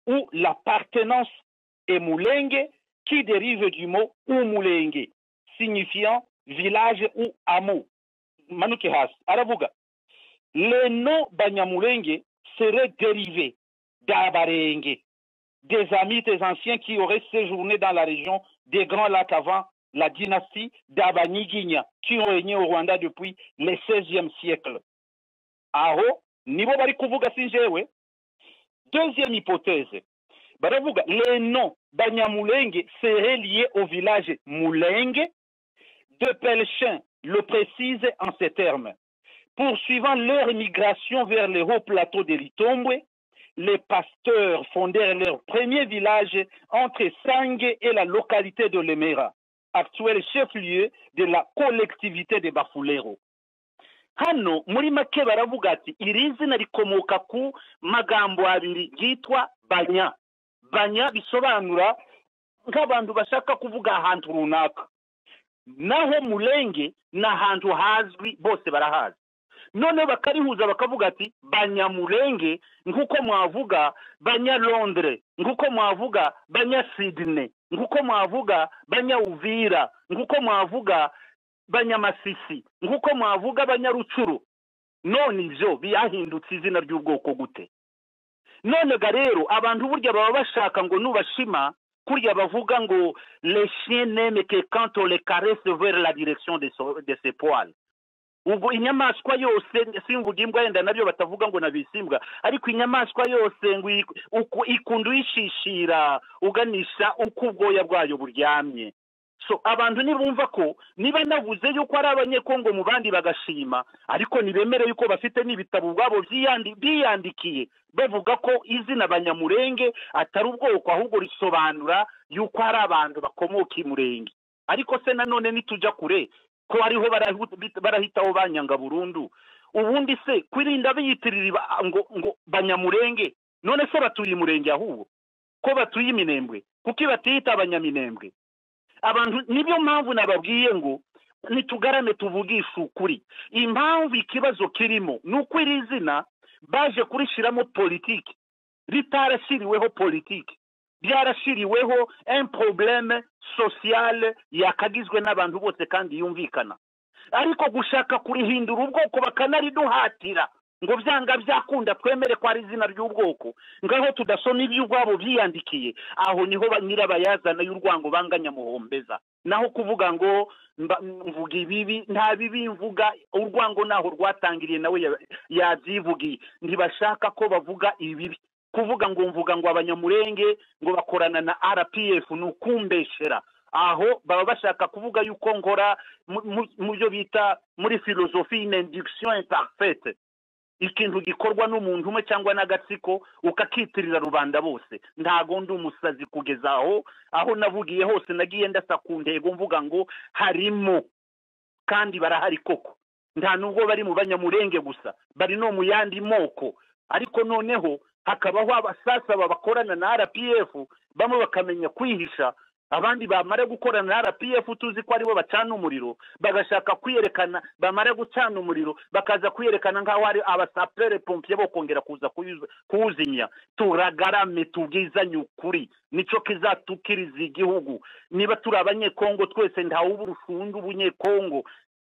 ou l'appartenance et Mulenge qui dérive du mot Umulenge signifiant village ou hameau. Manukehas, Arabuga. Les noms Banyamulenge seraient dérivés d'Abarenge des amis des anciens qui auraient séjourné dans la région des Grands Lacs avant la dynastie d'Abanigigna, qui ont régné au Rwanda depuis le XVIe siècle. Aho, nibo bari kuvuga si njyewe. Deuxième hypothèse, baravuga le nom Banyamulenge serait lié au village Mulenge. De Pelchin le précise en ces termes. Poursuivant leur migration vers les hauts plateaux de l'Itombwe, les pasteurs fondèrent leur premier village entre Sangue et la localité de Lemera, actuel chef-lieu de la collectivité de Bafulero. hano muri make baravuga ati iri zina rikomoka ku magambo abiri ryitwa banya banya bisobanura nk'abantu bashaka kuvuga ahantu runaka naho murenge ni ahantu hazwi bose barahazi noneho bakarihuza bakavuga ati banyamurenge nk'uko mwavuga banyalondre nk'uko mwavuga banyasidine nk'uko mwavuga banyauvira nk'uko mwavuga banyamasisi nk'uko mwavuga banyarucuru none ibyo byahindutse izina ry'ubwoko gute none ga rero abantu burya baba bashaka ngo nubashima kurya bavuga ngo les chiens n'aiment que quand on les caresse vers la direction de, so, de ses poils ubwo inyamaswa yose simvuga imbwa yenda nabyo batavuga ngo nabisimbwa ariko inyamaswa yose ngo iyi- uku- ikunda uyishishira uganisha uko ubwoya bwayo buryamye so abantu nibumva ko niba navuze yuko ari abanyekongo mu bandi bagashima ariko ntibemere yuko bafite n'ibitabo ubwabo byiyandi- biyandikiye bavuga ko izina abanyamurenge atari ubwoko ahubwo risobanura yuko ari abantu bakomoka i murenge ariko se nanone nitujya kure ko ariho barahu- barahitaho banyanga burundu ubundi se kwirinda biyitirira iba- ngo ngo banyamurenge none se batuye umurenge ahubwo ko batuye iminembwe kuki batiyita abanyaminembwe abantu nibyo mpamvu nababwiye ngo nitugarame tuvugishe ukuri impamvu ikibazo kirimo ni uko iri zina baje kurishyiramo politiki ritarashyiriweho politiki byarashyiriweho un probleme sociale yakagizwe n'abantu bose kandi yumvikana ariko gushaka kurihindura ubwoko bakanariduhatira ngo byanga byakunda twemere ko ari izina ry'ubwoko ngaho tudasoma iby'ubwabo byiyandikiye aho niho ba- nyirabayazana y'urwango banga nyamuhombeza naho kuvuga ngo mba- mvuga ibibi nta bibi mvuga urwango naho rwatangiriye nawe ya- yabyivugiye ntibashaka ko bavuga ibibi kuvuga ngo mvuga ngo abanyamurenge ngo bakorana na rpf ni ukumbeshera aho baba bashaka kuvuga yuko nkora mu- mu- mu byo bita muri filozofi une induction imparfaite ikintu gikorwa n'umuntu umwe cyangwa n'agatsiko ukakitirira rubanda bose ntago ndi umusazi kugeza aho aho navugiye hose nagiye ndasa ku ntego mvuga ngo harimo kandi barahari koko nta nubwo bari mu banyamurenge gusa bari no mu yandi moko ariko noneho hakabaho abasasa babakorana na rpf bamwe bakamenya kwihisha abandi bamara gukorana na rpf tuzi ko aribo bacana umuriro bagashaka kwiyerekana bamara gucana umuriro bakaza kwiyerekana nk'aho ari abasapere pompiye bo kongera kuza kuyuza- kuwuzimya turagarame tubwizanye ukuri nicyo kizatukiriza igihugu niba turi abanyekongo twese ntawe uba urushunda ubunyekongo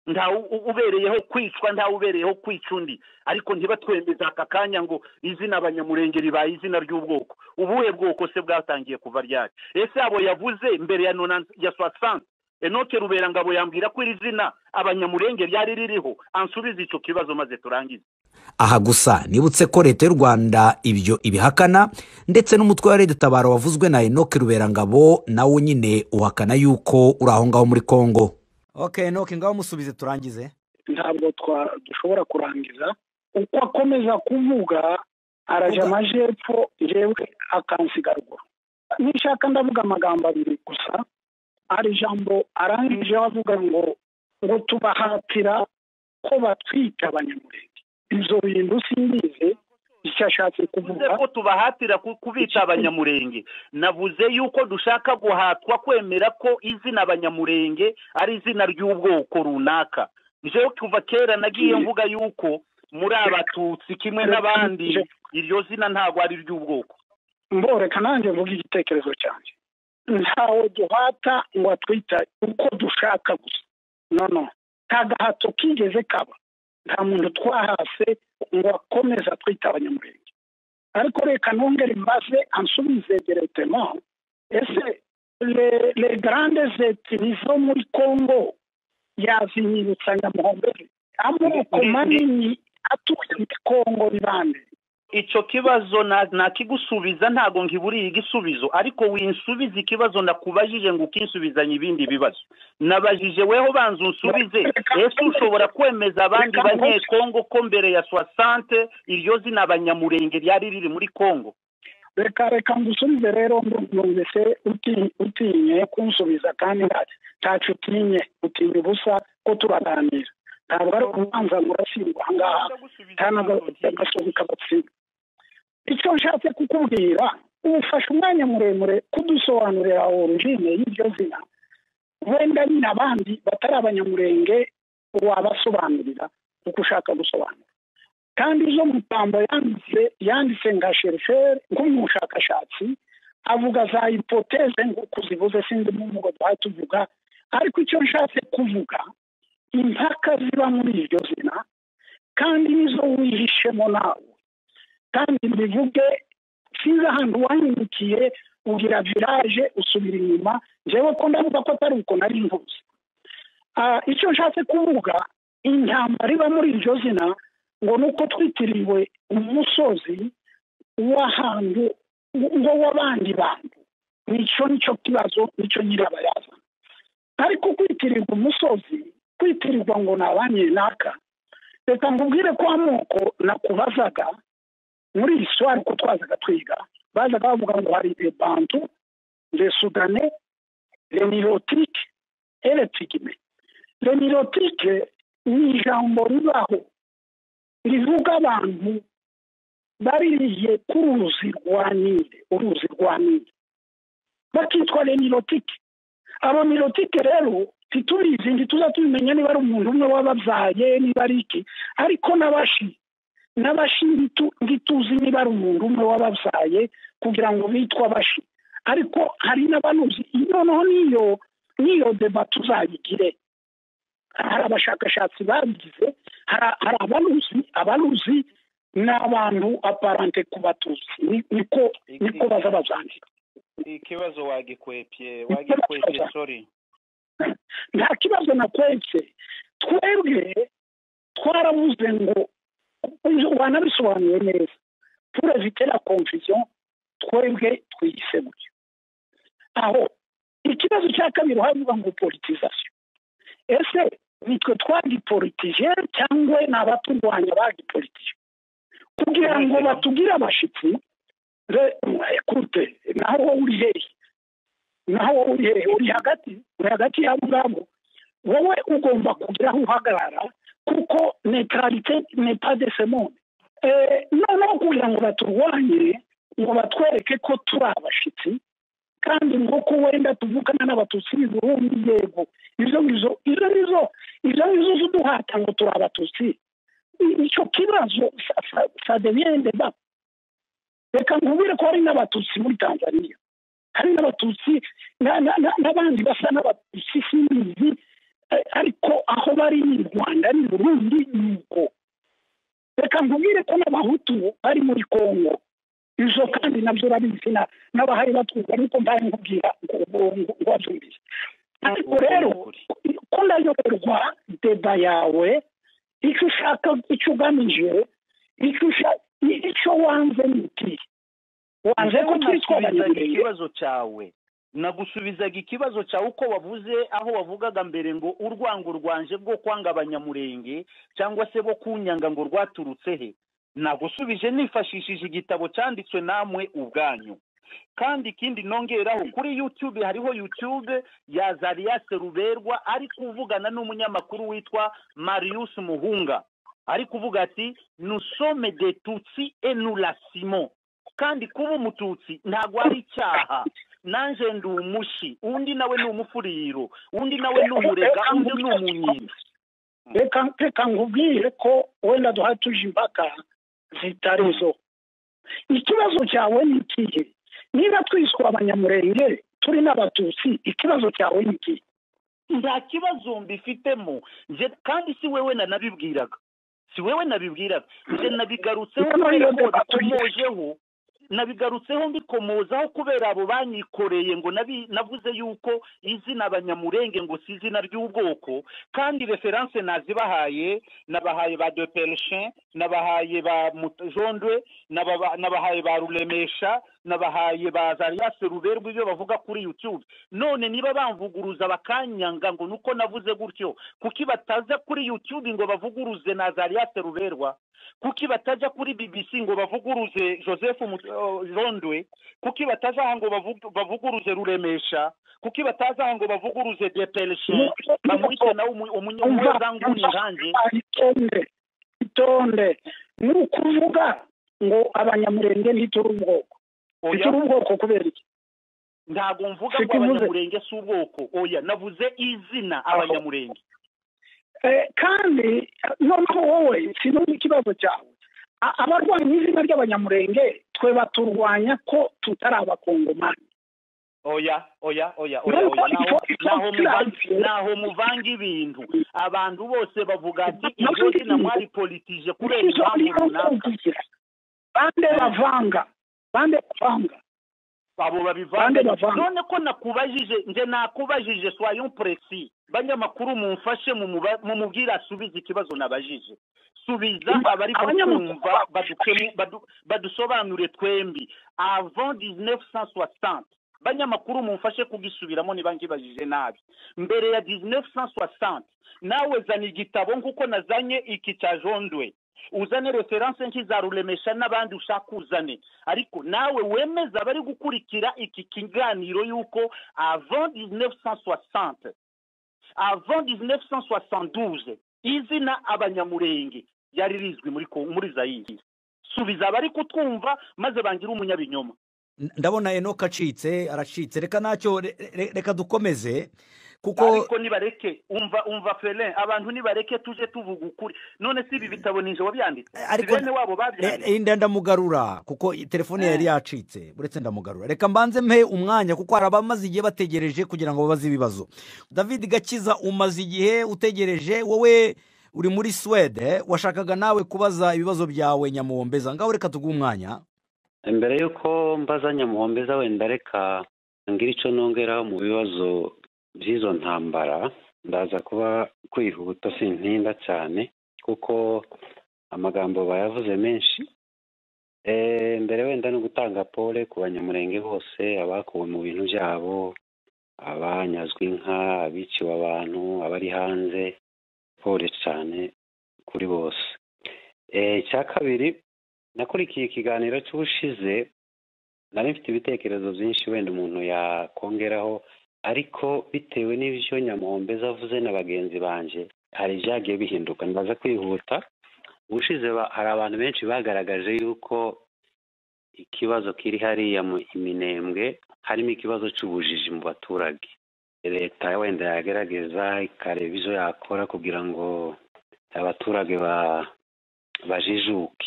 ntawe u- ubereyeho kwicwa ntawe ubereyeho kwica undi ariko ntibatwemeza aka kanya ngo izina abanyamurenge ribaye izina ry'ubwoko ubuhe bwoko se bwatangiye kuva ryari ese abo yavuze mbere ya nona ya soixante enoke ruberangabo yambwira ko iri zina abanyamurenge ryari ririho ansubize icyo kibazo maze turangize
aha gusa nibutse ko leta y'u rwanda ibyo ibihakana ndetse n'umutwe wa leta tabaro wavuzwe na enoke ruberangabo nawo nyine uhakana yuko uri aho ngaho muri kongo ok enoke ngaho musubize turangize
ntabwo twa- dushobora kurangiza uko akomeza kuvuga araja
Vuga.
amajepfo jewe akansiga ruguru nishaka ndavuga amagambo abiri gusa hari ijambo arangije avuga ngo ngo tubahatira ko batwika abanyamurenge ibyo bintu simbizi icyo ashatse
tuvuze
kuvuga
ko tubahatira ku- kubita abanyamurenge navuze yuko dushaka guhatwa kwemera ko izina abanyamurenge ari izina ry'ubwoko runaka jewe kuva kera nagiye mvuga yuko muri abatutsi kimwe n'abandi iryo zina ntabwo ari iry'ubwoko
mboreka nanjye mvuga igitekerezo cyanjye ntawe duhata ngo atwita uko dushaka gusa no no nta gahato kigeze kaba nta muntu twahase ngo akomeze atwite abanyamurenge ariko reka nongere mbaze ansubize diretema ese le, le grande zetini zo muri congo yazinyibutsa nyamuhombezi amoko
Ni- ni-
manini atuye muri congo ni bande
icyo kibazo na- nakigusubiza ntago nkiburiye igisubizo ariko winsubize ikibazo ndakubajije ngo ukinsubizanye ibindi bibazo nabajije weho banza unsubize ese ushobora kwemeza abandi
Reka nkose.
banyekongo ko mbere ya soixante iryo zina abanyamurenge ryari riri muri kongo
reka reka ngusubize rero numvise uti- utinye kunsubiza kandi nta- ntacu utinye utinya ubusa ko turaganira ntabwo ari urubanza ngo uratsindwa ahangaha tanagasohoka agatsindwa icyo nshatse kukubwira ubufasha umwanya muremure kudusobanurira origine y'iryo zina wenda nyine abandi batari abanyamurenge wabasobanurira uko ushaka gusobanura kandi izo mutambo yanditse yanditse nka sheriferi nk'umushakashatsi avuga za hipoteze nk'uko zivuze sinzi n'umugo duhaye tuvuga ariko icyo nshatse kuvuga impaka ziba muri iryo zina kandi nizo wihishemo nawe kandi mbivuge sinzi ahantu wahindukiye ugira viraje usubira inyuma njyewe ko ndavuga ko atari uko nari ntuzi Ah, icyo nshatse kuvuga intambara iba muri iryo zina ngo ni uko twitiriwe umusozi w'ahantu ngo w'abandi bantu nicyo nicyo kibazo nicyo nyirabayazana ariko kwitirirwa umusozi kwitirirwa ngo ni abanyenaka reka nkubwire ko amoko nakubazaga muri iyi swari uko twazaga twiga bazaga bavuga ngo hari le bantu le sudane le nirotike ele tigime le nirotike ni ijambo ribaho rivuga abantu baririye ku ruzi rwa nile uruzi rwa nile bakitwa le nirotike abo mirotike rero ntitubizi ntituza tubimenya niba ari umuntu umwe wababyaye niba ari iki ariko n'abashi n'abashi ntitu- ntituzi niba ari umuntu umwe wababyaye kugira ngo bitwe abashi ariko hari n'abanuzi noneho n'iyo n'iyo deba tuzayigire hari abashakashatsi babigize hari abanuzi abanuzi ni abantu aparante ku batuzi ni- niko niko baza bazandika
ikibazo wagikwepye wagikwepye sori
nta kibazo nakwetse twebwe twaravuze ngo wanabisobanuye neza puravite la confusion twebwe twiyise gutyo aho ikibazo cya kabiri havuga ngo politisation ese nitwe twagipolitije cyangwa ni abaturwanya bagipolitije kugira ngo batugire abashyitsi re- ekute naho wowe uri hehe naho wowe uri hehe uri hagati uri hagati yabo ngabo wowe ugomba kugira aho uhagarara kuko neutralité n'est pas de ce monde Eh, noneho kugira ngo baturwanye ngo batwereke ko turi abashyitsi kandi ngo ko wenda tuvukana n'abatutsi b'i burundi yego izo ngizo izo ngizo izo ngizo ziduhata ngo turi abatutsi I- icyo kibazo sa- sa- sa devient deba reka nkubwire ko hari n'abatutsi muri tanzania hari n'abatutsi na- na- na- n'abandi basa n'abatutsi simbizi eh, ariko aho bari ni i rwanda ni i burundi ni uko reka nkubwire ko n'abahutu bari muri kongo izo kandi nabyo urabizi na- n'abahari batwumva ariko mbaye nkubwira ngo ngo- ngo- ngo wabyumvise ariko rero ko ndayoberwa deba yawe icyo ushaka icyo ugamije icyo usha- icyo wanze ni iki wanze ko twitwa
nasubizaga
abanyamurenge
ikibazo cyawe nagusubizaga ikibazo cyawe uko wavuze aho wavugaga mbere ngo urwango rwanje rwo kwanga abanyamurenge cyangwa se bo kunyanga ngo rwaturutse he nagusubije nifashishije igitabo cyanditswe namwe ubwanyu kandi ikindi nongeraho kuri youtube hariho youtube ya zariyase ruberwa ari kuvugana n'umunyamakuru witwa marius muhunga ari kuvuga ati nusome de tutsi enurasimo kandi kuba umututsi ntabwo ari icyaha nanje ndi umushi undi nawe ni umufuriro undi nawe ni umurega undi ni umunyiri
reka reka nkubwire ko wenda duhari tuje impaka zitarizo ikibazo cyawe ni ikihe niba twiswa abanyamurenge turi n'abatutsi ikibazo cyawe ni ikihe
nta kibazo mbifitemo nje kandi si wewe nanabibwiraga si wewe nabibwiraga nje nabigarutseho
Niyo
kubera ko
mpamvu batuye.
bikomojeho nabigarutseho mbikomozaho kubera abo banyikoreye ngo nabi- navuze yuko izina abanyamurenge ngo si izina ry'ubwoko kandi referanse nazibahaye nabahaye ba deperishin nabahaye ba mutjondwe nababa- nabahaye ba ruremesha nabahaye ba zariyase ruberwa ibyo bavuga kuri youtube none niba bamvuguruza bakanyanga ngo nuko navuze gutyo kuki bataza kuri youtube ngo bavuguruze na zariyase ruberwa kuki batajya kuri bbc ngo bavuguruze joseph Mut- oh, rondwe kuki bataza aha ngo bavugu- bavuguruze ruremesha kuki bataza aha ngo bavuguruze deperishe bamwite nawe umu- umunye- umunyezanguni nkanjye
Ah, itonde itonde ni ukuvuga ngo abanyamurenge ntituri ubwoko
oya
ntituri ubwoko kubera iki
ntabwo mvuga
Siko
ngo
uvuze.
abanyamurenge si ubwoko oya navuze izina abanyamurenge
Eh, kandi noneho wowe sinumva ikibazo cyawe A- abarwanya izina ry'abanyamurenge twe baturwanya ko tutari abakongomani
oya oya oya oya oya naho naho muvange naho muvange ibintu abantu bose bavuga ati iryo zina mwaripolitije kubera
Izo
impamvu
nizo
runaka
nzakubwira. bande bavanga bande bavanga
abo
Bande
babivanga
bavanga.
none ko nakubajije nje nakubajije soyon presi banyamakuru mumfashe mumuba- mumubwire asubize ikibazo nabajije subiza abari
Abanyamakuru-
kumva badukemu- badu- badusobanure twembi avant 1960 banyamakuru mumfashe kugisubiramo niba ngibajije nabi mbere ya 1960 nawe zana igitabo nk'uko nazanye iki cya jondwe uzane referanse nk'izaruremesha n'abandi ushaka uzane ariko nawe wemeza abari gukurikira iki kiganiro yuko avant 1960 avant 1972 izina abanyamurenge ryari rizwi muri ko- muri zayiri subiza abari kutwumva maze bangire umunyabinyoma
N- ndabona enoka acitse aracitse reka ntacyo re- re- reka dukomeze kuko
ariko nibareke umva umva ferin abantu nibareke tuje tuvuga ukuri none si ibi bitabo ninje wabyanditse
ariko
bene wabo babyanditse
Eh, eh, nda ndamugarura kuko telefone yari yacitse uretse ndamugarura reka mbanze mpe umwanya kuko hari abamaze igihe bategereje kugira ngo babaze ibibazo david gakiza umaze igihe utegereje wowe uri muri swede washakaga nawe kubaza ibibazo byawe nyamuwombeza ngaho reka tuguhe umwanya
imbere y'uko mbaza nyamuhombeza wenda reka ngira icyo nongeraho mu bibazo by'izo ntambara ndaza kuba kwihuta sintinda cyane kuko amagambo bayavuze menshi Eh, mbere wenda no gutanga pole ku banyamurenge bose abakuwe mu bintu byabo abanyazwe inka abiciwe abantu abari hanze pole cyane kuri bose Eh, icya kabiri nakurikiye ikiganiro cy'ubushize nari mfite ibitekerezo byinshi wenda umuntu yakongeraho ariko bitewe n'ibyo nyamuhombeza avuze na bagenzi banjye hari ibyagiye bihinduka ndaza kwihuta ubushize ba- hari abantu benshi bagaragaje yuko ikibazo kiri hariya mu iminembwe harimo ikibazo cy'ubujiji mu baturage leta wenda yagerageza ikareba ibyo yakora kugira ngo abaturage ba- bajijuke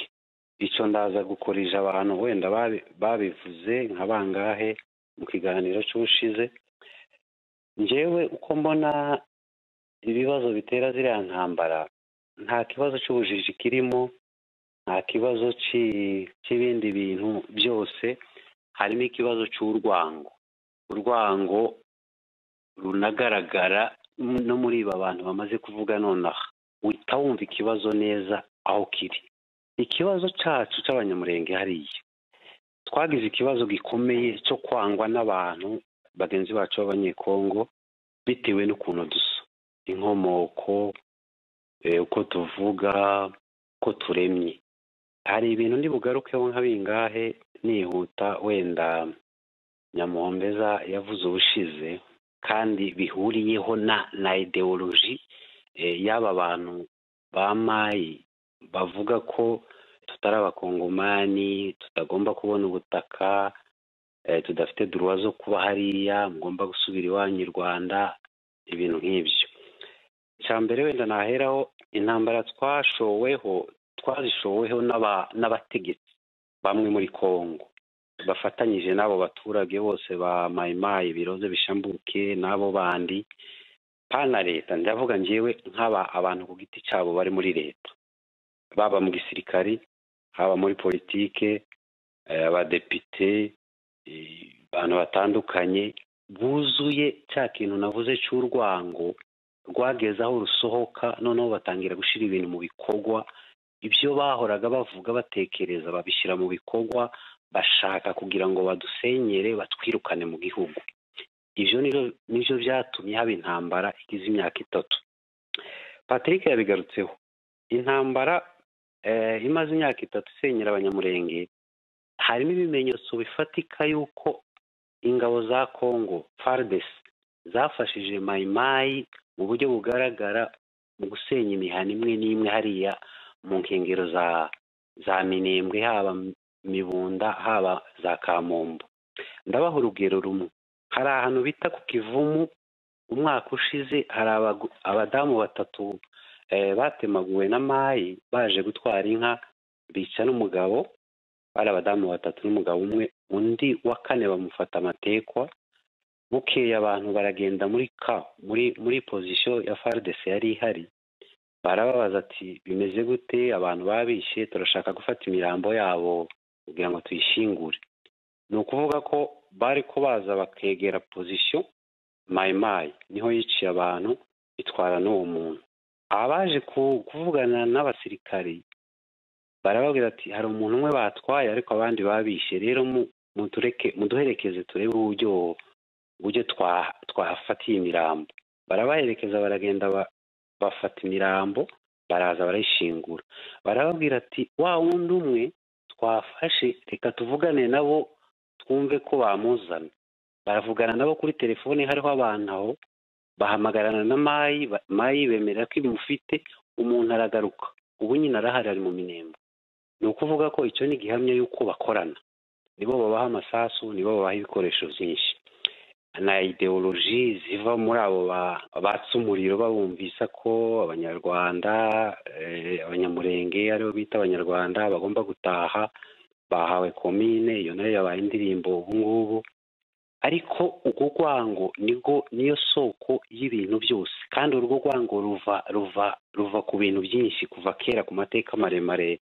icyo ndaza gukorija abantu wenda babi- babivuze nka bangahe mu kiganiro cy'ubushize njyewe uko mbona ibibazo bitera ziriya ntambara nta kibazo cy'ubujiji kirimo nta kibazo ci- cy'ibindi bintu byose harimo ikibazo cy'urwango urwango runagaragara no muri iba bantu bamaze kuvuga nonaha uhita wumva ikibazo neza aho kiri ikibazo cyacu cy'abanyamurenge hariya twagize ikibazo gikomeye cyo kwangwa n'abantu bagenzi bacu b'abanyekongo bitewe n'ukuntu dusa inkomoko eh, uko tuvuga uko turemye hari ibintu ndibugarukeho nka bingahe nihuta wenda nyamuhombeza yavuze ubushize kandi bihuriyeho na na ideoloji eh, y'aba bantu ba mayi bavuga ko tutari abakongomani tutagomba kubona ubutaka eh, tudafite duruwa zo kuba hariya mugomba gusubira iwanyu i rwanda ibintu nk'ibyo icya mbere wenda naheraho intambara twashoweho twazishoweho n'aba- n'abategetsi bamwe muri kongo bafatanyije n'abo baturage bose ba mayimayi biroze bishambuke n'abo bandi pana leta ndavuga njyewe nk'aba abantu ku giti cyabo bari muri leta baba mu gisirikari haba muri politike eh, abadepite eh, abantu batandukanye buzuye cya kintu navuze cy'urwango rwageze aho rusohoka noneho batangira gushyira ibintu mu bikorwa ibyo bahoraga bavuga batekereza babishyira mu bikorwa bashaka kugira ngo badusenyere batwirukane mu gihugu ibyo nibyo- nibyo byatumye haba intambara igize imyaka itatu patrick yabigarutseho intambara eh, imaze imyaka itatu isenyera abanyamurenge harimo ibimenyetso bifatika y'uko ingabo za congo fardes zafashije mayimayi mu buryo bugaragara mu gusenya imihana imwe n'imwe hariya mu nkengero za za minembwe haba mibunda haba za kamombo ndabaha urugero rumwe hari ahantu bita ku kivumu umwaka ushize hari abagu- abadamu batatu eh, batemaguwe na mayi baje gutwara inka bica n'umugabo bari abadamu batatu n'umugabo umwe undi wa kane bamufata amatekwa bukeye abantu baragenda muri ka muri muri pozisiyo ya faridese yari ihari barababaza ati bimeze gute abantu babishe turashaka gufata imirambo yabo kugira ngo tuyishingure ni ukuvuga ko bari ko baza bakegera pozisiyo mayimayi niho yiciye abantu itwara n'uwo muntu abaje ku- kuvugana n'abasirikari barababwira ati hari umuntu umwe batwaye ariko abandi babishe rero mu- mutureke muduherekeze turebe uburyo uburyo twa- twahafatiye imirambo barabaherekeza baragenda ba- bafata imirambo baraza barayishingura barababwira ati wa wundi umwe twafashe reka tuvugane nabo twumve ko bamuzana baravugana nabo kuri telefone hariho abantu aho bahamagarana na mayi ba- mayi bemerera ko imufite umuntu aragaruka ubu nyine arahari ari mu minembwe ni ukuvuga ko icyo ni igihamya y'uko bakorana nibo babaha amasasu nibo babaha ibikoresho byinshi na ideoloji ziva muri abo ba- batsa umuriro babumvisa ko abanyarwanda eh, abanyamurenge aribo bita abanyarwanda bagomba gutaha bahawe komine iyo nayo yabaye indirimbo ubu ngubu ariko urwo rwango nirwo niyo soko y'ibintu byose kandi urwo rwango ruva ruva ruva ku bintu byinshi kuva kera ku mateka maremare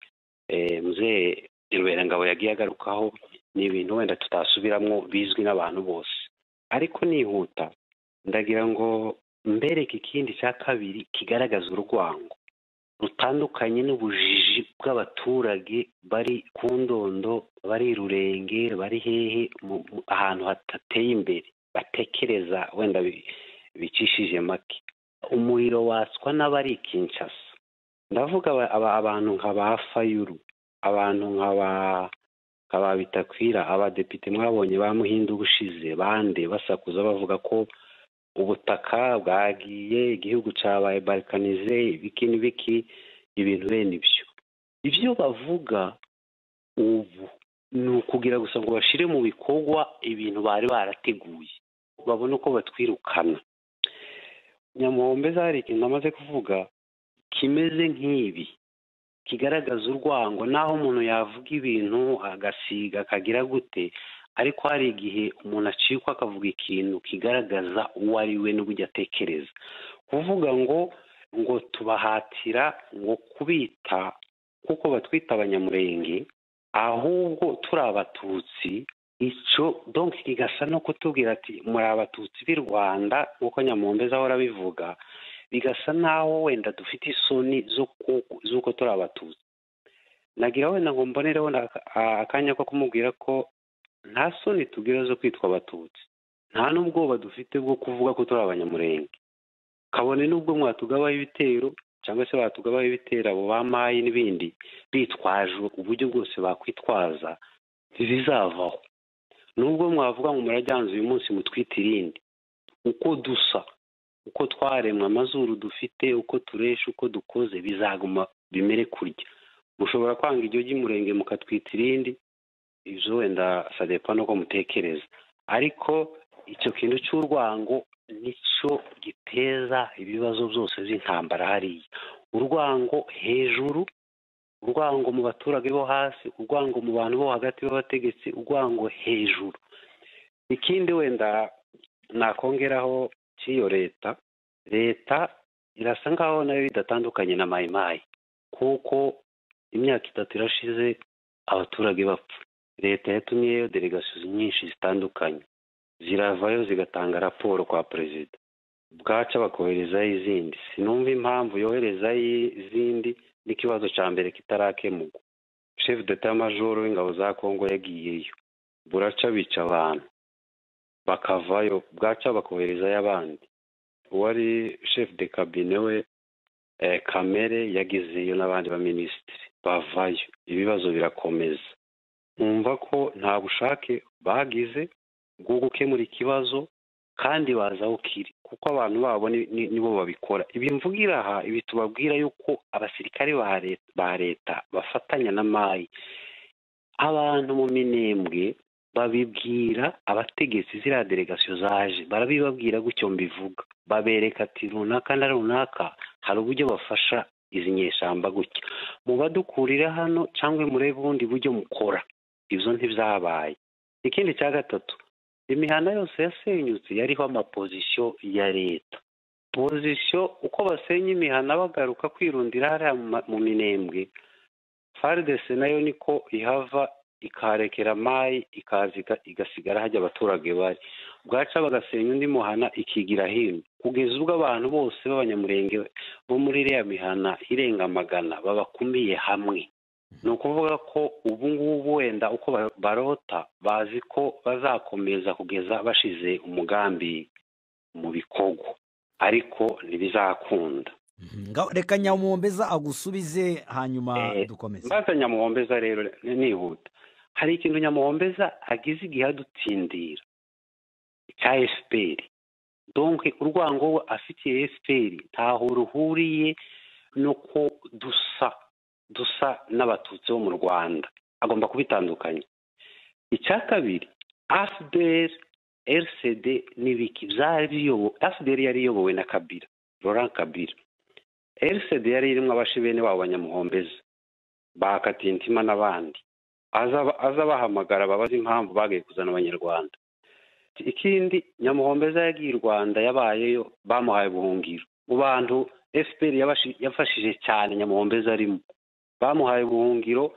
eh, muzee ruberangabo yagiye agarukaho ni ibintu wenda tutasubiramo bizwi n'abantu bose ariko nihuta ndagira ngo mbereke ikindi cya kabiri kigaragaza urwango rutandukanye n'ubujiji bw'abaturage bari ku ndondo bari rurenge bari hehe mu- mu- ahantu hadateye imbere batekereza wenda bi- bicishije make umuriro watswa n'abari kinshasa ndavuga aba- aba- abantu nka ba fayuru abantu nka ba nka ba bitakwira abadepite mwabonye ba muhindu ubushize bande basakuza bavuga ko ubutaka bwagiye igihugu cyabaye balikanize ibiki n'ibiki ibintu bene ibyo ibyo bavuga ubu ni ukugira gusa ngo bashyire mu bikorwa ibintu bari barateguye babone uko batwirukana nyamombe hari ikintu amaze kuvuga kimeze nk'ibi kigaragaza urwango naho umuntu yavuga ibintu agasiga akagira gute ariko hari igihe umuntu acikwa akavuga ikintu kigaragaza uwo ari we n'uburyo atekereza kuvuga ngo ngo tubahatira ngo kubita kuko batwita abanyamurenge ahubwo turi abatutsi icyo donki kigasa no kutubwira ati muri abatutsi b'i rwanda nk'uko nyamumbeza ahora abivuga bigasa n'aho wenda dufite isoni zo ku- z'uko turi abatutsi nagira wenda ngo mbonereho na- a- akanya ko kumubwira ko nta soni tugira zo kwitwa abatutsi nta n'ubwoba dufite bwo kuvuga ko turi abanyamurenge kabone n'ubwo mwatugabaho ibitero cyangwa se batugabaho ibitero abo bamayi n'ibindi bitwaje uburyo bwose bakwitwaza ntibizavaho nubwo mwavuga ngo murajyanze uyu munsi mutwite irindi uko dusa uko twaremwe amazuru dufite uko turesha uko dukoze bizaguma bimere kurya mushobora kwanga iryo ry'umurenge mukatwita irindi ibyo wenda sadepa nuko mutekereza ariko icyo kintu cy'urwango nicyo giteza ibibazo byose by'intambara hariya urwango hejuru urwango mu baturage bo hasi urwango mu bantu bo hagati b'abategetsi urwango hejuru ikindi wenda nakongeraho cy'iyo leta leta irasa nkaho nayo idatandukanye na mayimayi kuko imyaka itatu irashize abaturage bapfa leta yatumyeyo delegasiyo nyinshi zitandukanye ziravayo zigatanga raporo kwa perezida bwaca bakoherezayo izindi sinumva impamvu yoherezayo izindi n'ikibazo cya mbere kitarakemurwa chef d'etat-major w'ingabo za kongo yagiyeyo buraca bica abantu bakavayo bwaca bakoherezayo abandi uwari chef de kabine we eh, kamere yagezeyo n'abandi baminisitiri bavayo ibibazo birakomeza nkumva ko nta bushake bagize bwo gukemura ikibazo kandi baza aho kiri kuko abantu babo ni- ni- nibo babikora ibi mvugira aha ibi tubabwira yuko abasirikare ba leta- ba leta bafatanya na mayi abantu mu minembwe babibwira abategetsi ziriya delegasiyo zaje barabibabwira gutyo mbivuga babereka ati runaka na runaka hari uburyo bafasha izi nyeshyamba gutya mubadukurire hano cyangwa murebe ubundi buryo mukora ibyo ntibyabaye ikindi cya gatatu imihanda yose yasenyutse yariho amapozisiyo ya leta pozisiyo uko basenya imihanda bagaruka kwirundira hariya mu ma- mu minembwe faridese nayo niko ihava ikarekera mayi ikaza iga- igasigara hajya abaturage bari bwaca bagasenya undi muhana ikigira hino kugeza ubwo abantu bose b'abanyamurenge bo muri iriya mihana irenga magana babakumiye hamwe ni ukuvuga ko ubu ngubu wenda uko ba- barota bazi ko bazakomeza kugeza bashize umugambi mu bikorwa ariko ntibizakunda
Nga- reka nyamumbeza agusubize hanyuma
Eh,
dukomeze
maze nyamuhombeza rero ni- nihuta hari ikintu nyamuhombeza agize igihe adutindira cya efuperi donke urwango we afitiye efuperi ntaho ruhuriye no ko dusa dusa n'abatutsi bo mu rwanda agomba kubitandukanya icya kabiri afuperi rcd n'ibiki byari biyobowe afuperi yari iyobowe na kabira Laurent kabira rcd yari irimo abashibene babo banyamuhombezi ba katintima n'abandi aza bahamagara babaza impamvu bagaye kuzana abanyarwanda ikindi nyamuhombeza yagiye i rwanda yabayeyo bamuhaye ubuhungiro mu bantu fpr yafashije cyane nyamuhombeza arimo bamuhaye ubuhungiro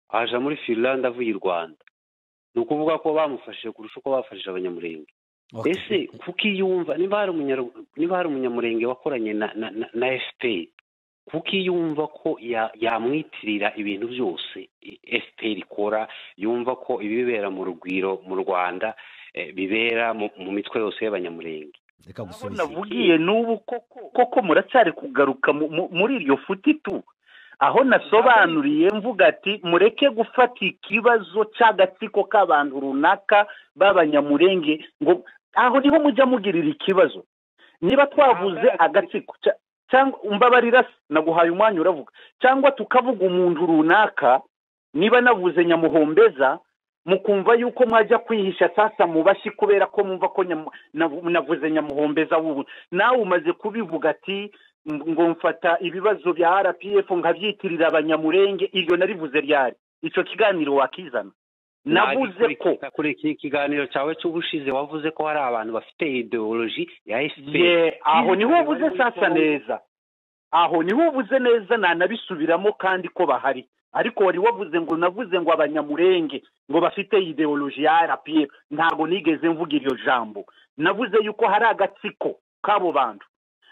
aja muri finlande avuye i rwanda ni ukuvuga ko bamufashije kurusha uko bafashije abanyamurenge ese kuko iyumva niba hari umunyamurenge wakoranye na fpr kuko yumva ko yamwitirira ibintu byose fpr ikora yumva ko ibibera mu rugwiro mu rwanda bibera mu mitwe yose y'abanyamurenge
reka gusubiza
navugiye n'ubu koko muracyari kugaruka muri iryo tu aho nasobanuriye mvuga ati mureke gufata ikibazo cy'agatsiko k'abantu runaka b'abanyamurenge ngo aho niho mujya mugirira ikibazo niba twavuze agatsiko cyangwa umbabarira naguhaye umwanya uravuga cyangwa tukavuga umuntu runaka niba navuze nyamuhombeza mukumva yuko mwajya kwihisha sasa mu bashyi kubera ko mwumva ko navuze nyamuhombeza wubu nawe umaze kubivuga ati ngo mfata ibibazo bya rpf nkabyitirira abanyamurenge iryo narivuze ryari icyo kiganiro wakizana navuze ko
kuri iki kiganiro cyawe cy'ubushize wavuze ko hari abantu bafite ideoloji ya
ye
efuperi
aho niho ubuze sasa neza aho niho ubuze neza nanabisubiramo kandi ko bahari ariko wari wavuze ngo navuze ngo abanyamurenge ngo bafite ideoloji ya rpf ntabwo nigeze mvuga iryo jambo navuze yuko hari agatsiko k'abo bantu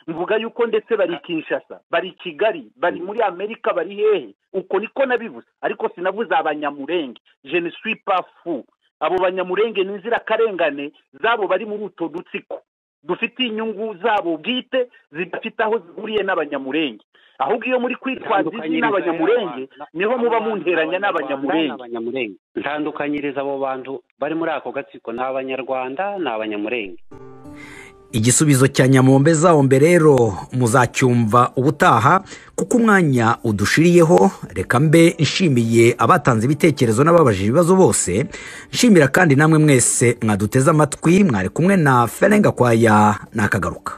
mvuga yuko ndetse bari kinshasa bari kigali bari muri amerika bari hehe uko niko nabivuze ariko sinavuze abanyamurenge je ne suis pas fou abo banyamurenge ni inzirakarengane zabo bari muri utwo dutsiko dufite inyungu zabo bwite zidafite aho zihuriye n'abanyamurenge ahubwo iyo muri kwitwaza izina n'abanyamurenge niho muba munteranya n'abanyamurenge
n'abanyamurenge ntandukanyiriza abo bantu bari muri ako gatsiko ni abanyarwanda ni abanyamurenge
igisubizo cya nyamombe zahombe rero muzacyumva ubutaha kuko umwanya udushiriyeho reka mbe nshimiye abatanze ibitekerezo n'ababajije ibibazo bose nshimira kandi namwe mwese mwaduteze amatwi mwari kumwe na ferenga kwaya nakagaruka